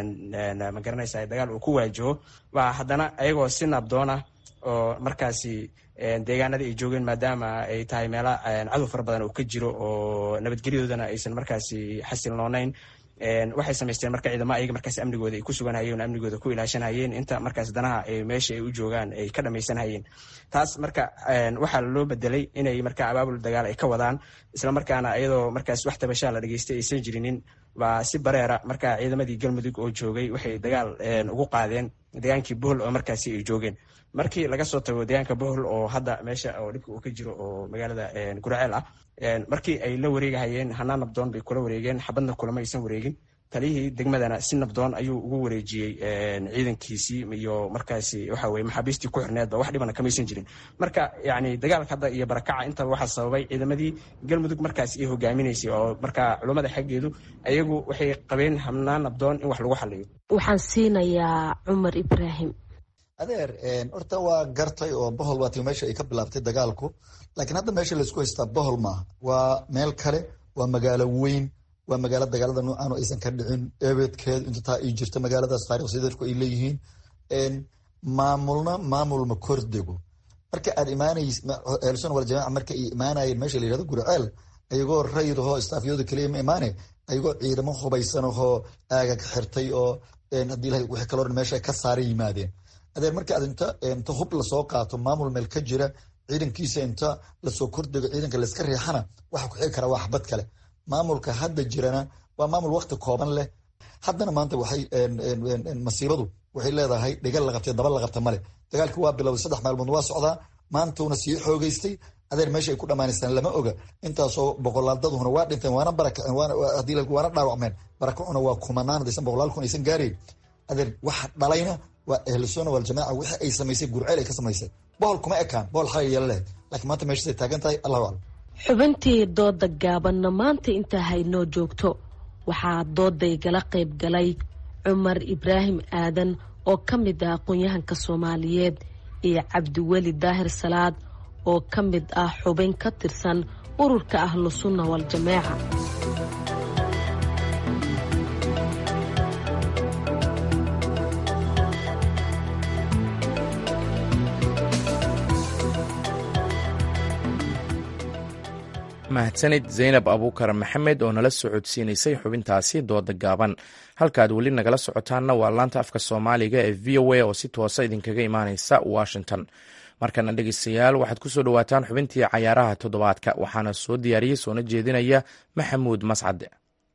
magaranaysa dagaal uu ku waajaho baa haddana ayagoo si nabdoona oo markaasi deegaanadii ay joogeen maadaama ay tahay meela cadow fara badan oo ka jiro oo nabadgelyadoodana aysan markaasi xasilnoonayn waxay samaysteen marka ciidamo ayaga markaas amnigooda ay ku suganhayeen oo amnigooda ku ilaashanhayeen inta markaas danaha meesha ay u joogaan ay ka dhamaysanhayeen taas marka waxaa loo bedelay inay marka abaabul dagaal ay ka wadaan islamarkaana iyadoo markaas wax tabashaa la dhageystay aysan jirinin baa si bareera marka ciidamadii galmudug oo joogay waxay dagaal ugu qaadeen degaankii bohol oo markaasi ay joogeen markii laga soo tago deegaanka bohol oo hadda meesha oo dhibka uu ka jiro oo magaalada guraceel ah markii ay la wareegahayeen hanaan nabdoon bay kula wareegeen xabadna kulama aysan wareegin taliyihii degmadana si nabdoon ayuu ugu wareejiyey ciidankiisii iyo markaasi waxa weye maxaabiistii ku xirneedba wax dhibana kamaysan jirin marka yani dagaalka hadda iyo barakaca intaba waxaa sababay ciidamadii galmudug markaasi ay hogaaminaysay oo marka culummada xaggeedu ayagu waxay qabeen hanaan nabdoon in wax lagu xaliyo waxaan siinayaa cumar ibraahim adeer horta waa gartay oo bohol waa tii meesha ay ka bilaabtay dagaalku laakiin hadda meesha laysku haystaa bohol maaha waa meel kale waa magaalo weyn waa magaalo dagaalada noocan oo aysan ka dhicin ebeedkeed inta taa ay jirta magaaladaas taarikhsideedku ay leeyihiin maamulna maamulma kordego marka aad imaanays ehelsun wal jamaaca marka ay imaanayeen meesha la yihahdo gurceel ayagoo rayidahoo istaafyooda keliya ma imaane ayagoo ciidamo hubaysan ahoo aagag xirtay oo haddii ilahay wixii kaloo dhan meesha ka saaray yimaadeen adeer marka aad inta inta hub lasoo qaato maamul meel ka jira ciidankiisa inta lasoo kordego ciidanka layska riixana waxa ku xigi kara waa xabad kale maamulka hadda jirana waa maamul wakti kooban leh haddana maanta waxay masiibadu waxay leedahay dhigal la qabtay daba la qabta male dagaalkii waa bilowday saddex maalmood waa socdaa maantuuna sii xoogeystay adeer meesha ay ku dhammaanaysaan lama oga intaasoo boqolaaldaduna waa dhinteen waana barakaceen waana dhaawacmeen barakacuna waa kumanaan hadaysan boqolaal kun aysan gaarayn adeer waxa dhalayna waa ahlusuna waljamaaca wixii ay samaysay gurceel ay ka samaysay bohol kuma ekaan bohol xalay yeela leh laakiin maanta meeshaasay taagan tahay allahu aclam xubintii dooda gaabanna maanta intaa haynoo joogto waxaa doodaygala qayb galay cumar ibraahim aadan oo ka mid ah aqoon-yahanka soomaaliyeed iyo cabdiweli daahir salaad oo ka mid ah xubin ka tirsan ururka ahlu sunna waljamaaca mahadsanid zaynab abuukar maxamed oo nala socodsiinaysay xubintaasi dooda gaaban halkaad weli nagala socotaanna waa laanta afka soomaaliga ee v o a oo si toosa idinkaga imaaneysa washington markana dhegeystayaal waxaad ku soo dhowaataan xubintii cayaaraha toddobaadka waxaana soo diyaariyey soona jeedinaya maxamuud mascade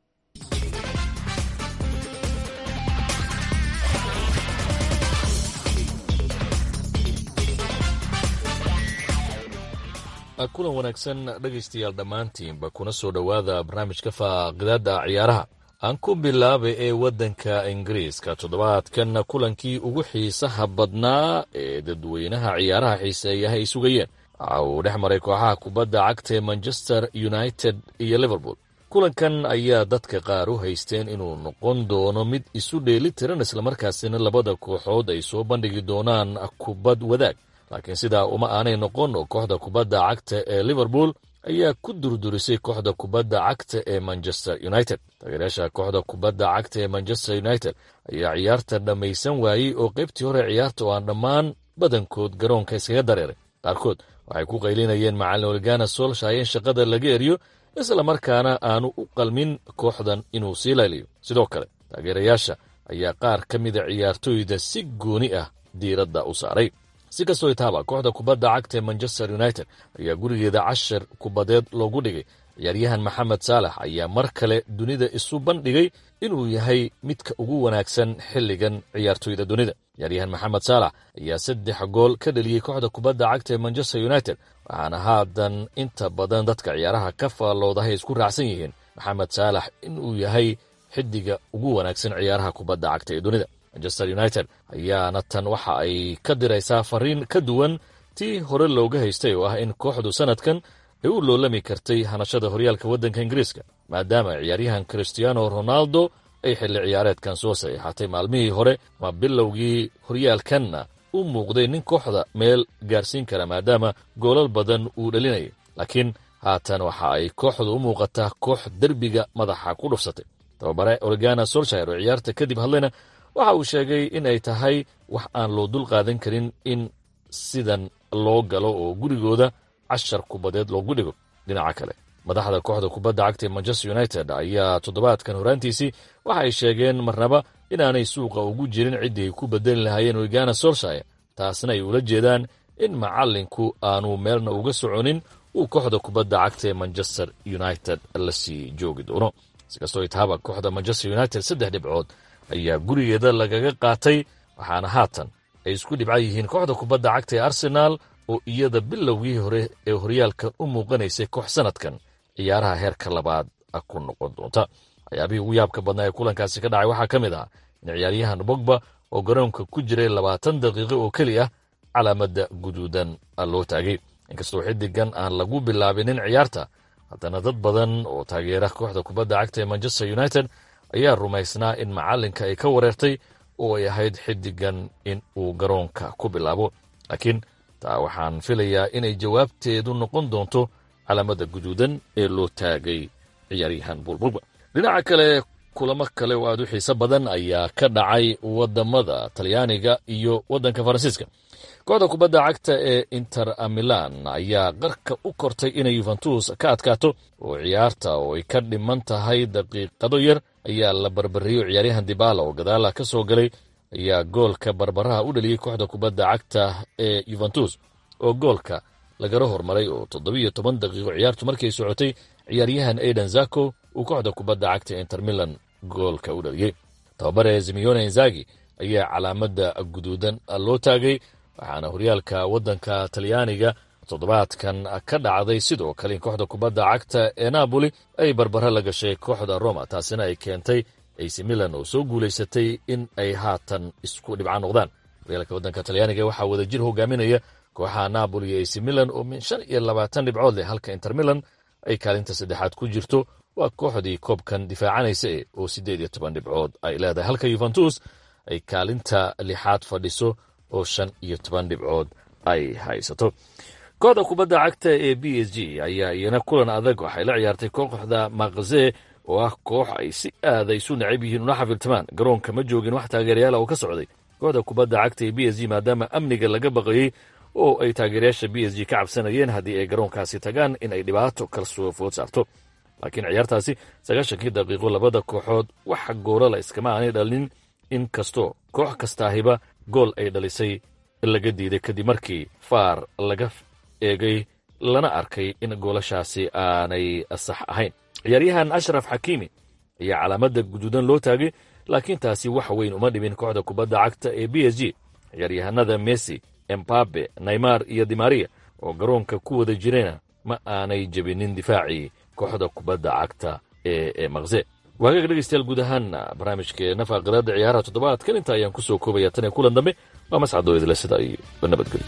kulan wanaagsan dhegaystayaal dhammaantiinba kuna soo dhowaada barnaamijka faaqidaada ciyaaraha aan ku bilaabay ee waddanka ingiriiska toddobaadkan kulankii ugu xiisaha badnaa ee dadweynaha ciyaaraha xiiseeyaha ay sugayeen waxa uu dhex maray kooxaha kubadda cagta ee manchester united iyo liverpool kulankan ayaa dadka qaar u haysteen inuu noqon doono mid isu dheeli tiran islamarkaasina labada kooxood ay soo bandhigi doonaan kubad wadaag laakiin sidaa uma aanay noqon oo kooxda kubadda cagta ee liverpool ayaa ku durdurisay kooxda kubadda cagta ee manchester united taageerayaasha kooxda kubadda cagta ee manchester united ayaa ciyaarta dhammaysan waayey oo qaybtii hore ciyaarta oo aan dhammaan badankood garoonka iskaga dareeray qaarkood waxay ku qaylinayeen macallin olgana solshay in shaqada laga eriyo islamarkaana aanu u qalmin kooxdan inuu sii layliyo sidoo kale taageerayaasha ayaa qaar ka mida ciyaartooyda si gooni ah diiradda u saaray si kastoo itaaba kooxda kubadda cagta ee manchester united ayaa gurigeeda cashar kubadeed loogu dhigay ciyaaryahan maxamed saalax ayaa mar kale dunida isu bandhigay inuu yahay midka ugu wanaagsan xilligan ciyaartooyda dunida ciyaaryahan maxamed saalax ayaa saddex gool ka dhaliyey kooxda kubadda cagta ee manchester united waxaana haatan inta badan dadka ciyaaraha ka faalloodahay isku raacsan yihiin maxamed saalax inuu yahay xidiga ugu wanaagsan ciyaaraha kubadda cagta ee dunida manchester united ayaana tan waxa ay ka diraysaa fariin ka duwan tii hore looga haystay oo ah in kooxdu sanadkan ay u loolami kartay hanashada horyaalka waddanka ingiriiska maadaama ciyaaryahan christiano ronaldo ay xilli ciyaareedkan soo saxiixatay maalmihii hore ma bilowgii horyaalkanna u muuqday nin kooxda meel gaarsiin kara maadaama goolal badan uu dhalinayay laakiin haatan waxa ay kooxdu u muuqataa koox derbiga madaxa ku dhufsatay tababare oregana solshire oo ciyaarta kadib hadlayna waxa uu sheegay in ay tahay wax aan loo dul qaadan karin in sidan loo galo oo gurigooda cashar kubadeed loogu dhigo dhinaca kale madaxda kooxda kubadda cagta ee manchester united ayaa toddobaadkan horaantiisii waxa ay sheegeen marnaba inaanay suuqa ugu jirin ciddii ay ku bedeli lahaayeen oregana solshire taasna ay ula jeedaan in macallinku aanu meelna uga soconin uu kooxda kubadda cagta ee manchester united la sii joogi doono sikastoo itaaba kooxda manchester united saddex dhibcood ayaa gurigeeda lagaga qaatay waxaana haatan ay isku dhibca yihiin kooxda kubadda cagta ee arsenaal oo iyada bilowgii hore ee horyaalkan u muuqanaysay koox sanadkan ciyaaraha heerka labaad ku noqon doonta waxyaabihii ugu yaabka badnaa ee kulankaasi ka dhacay waxaa ka mid ah in ciyaaryahan bogba oo garoonka ku jiray labaatan daqiiqo oo keli ah calaamadda guduudan loo taagay inkastoo xiddigan aan lagu bilaabinin ciyaarta haddana dad badan oo taageera kooxda kubadda cagta ee manchester united ayaa rumaysnaa in macallinka ay ka wareertay oo ay ahayd xiddigan in uu garoonka ku bilaabo laakiin taa waxaan filayaa inay jawaabteedu noqon doonto calaamada guduudan ee loo taagay ciyaaryahan buulbulba dhinaca kale kulamo kale oo aad u xiiso badan ayaa ka dhacay wadamada talyaaniga iyo waddanka faransiiska kooxda kubadda cagta ee inter milan ayaa qarka u kortay inay yuventus ka adkaato oo ciyaarta oo ay ka dhiman tahay daqiiqado yar ayaa la barbariyo ciyaaryahan dibala oo gadaala ka soo galay ayaa goolka barbaraha u dhaliyey kooxda kubadda cagta ee yuventus oo goolka lagala hormaray oo toddobiyo toban daqiiqo ciyaartu markay socotay ciyaaryahan aidan zako uu kooxda kubadda cagta ee inter milan goolka u dhaliyey tababare zimiyone inzagi ayaa calaamadda guduudan loo taagay waxaana horyaalka waddanka talyaaniga toddobaadkan ka dhacday sidoo kale in kooxda kubadda cagta ee napoli ay barbaro la gashay kooxda roma taasina ay keentay ac milan oo soo guulaysatay in ay haatan isku dhibca noqdaan horyaalka waddanka talyaaniga waxaa wadajir hogaaminaya kooxaha napoli iyo ac milan oo min shan iyo labaatan dhibcood leh halka inter milan ay kaalinta saddexaad ku jirto waa kooxdii koobkan difaacanaysa e oo siddeed iyo toban dhibcood ay leedahay halka yuventus ay kaalinta lixaad fadhiso oo shan iyo toban dhibcood ay haysato kooxda kubadda cagta ee b s g ayaa iyana kulan adag waxay la ciyaartay kooxda makze oo ah koox ay si aada isu nacab yihiin una xafiltamaan garoonka ma joogin wax taageerayaala oo ka socday kooxda kubadda cagta ee b s g maadaama amniga laga baqayey oo ay taageerayaasha b s g ka cabsanayeen haddii ay garoonkaasi tagaan in ay dhibaato kalsoo food saarto laakiin ciyaartaasi sagaashankii daqiiqo labada kooxood waxa goolala iskama aanay dhalin in kastoo koox kastaahiba gool ay dhalisay laga diiday kadib markii faar laga eegay lana arkay in goolashaasi aanay sax ahayn ciyaaryahan ashraf xakiimi ayaa calaamadda guduudan loo taagay laakiin taasi wax weyn uma dhibin kooxda kubadda cagta ee b s g ciyaaryahanada messi embabe naymar iyo dimaria oo garoonka ku wada jirena ma aanay jebinin difaacii kooxda kubadda cagta ee makse waagaga dhegeystayaal guud ahaan barnaamijkeena faaqidaada ciyaaraha toddobaadkan inta ayaan ku soo koobaya tan iyo kulan dambe waa mascadoo idile sida ay nabadgelyo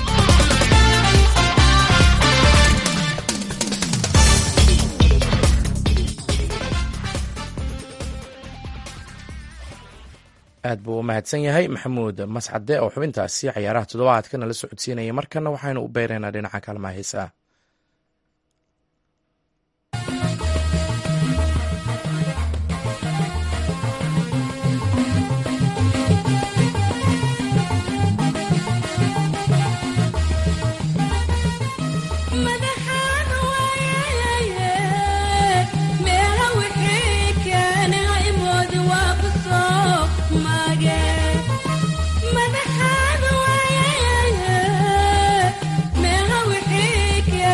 aad buu u mahadsan yahay maxamuud mascade oo xubintaasi cayaaraha toddobaadka nala socodsiinaya markana waxaynu u beyraynaa dhinaca kaalmaha heesaha Yeah.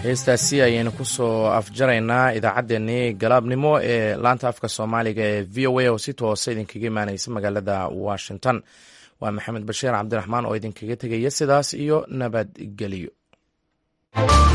heestaasi ayaynu kusoo afjaraynaa idaacaddeenii galaabnimo ee laanta afka soomaaliga ee v o a oo si toosa idinkaga imaaneysa magaalada washington waa maxamed bashiir cabdiraxmaan oo idinkaga tegaya sidaas iyo nabadgelyo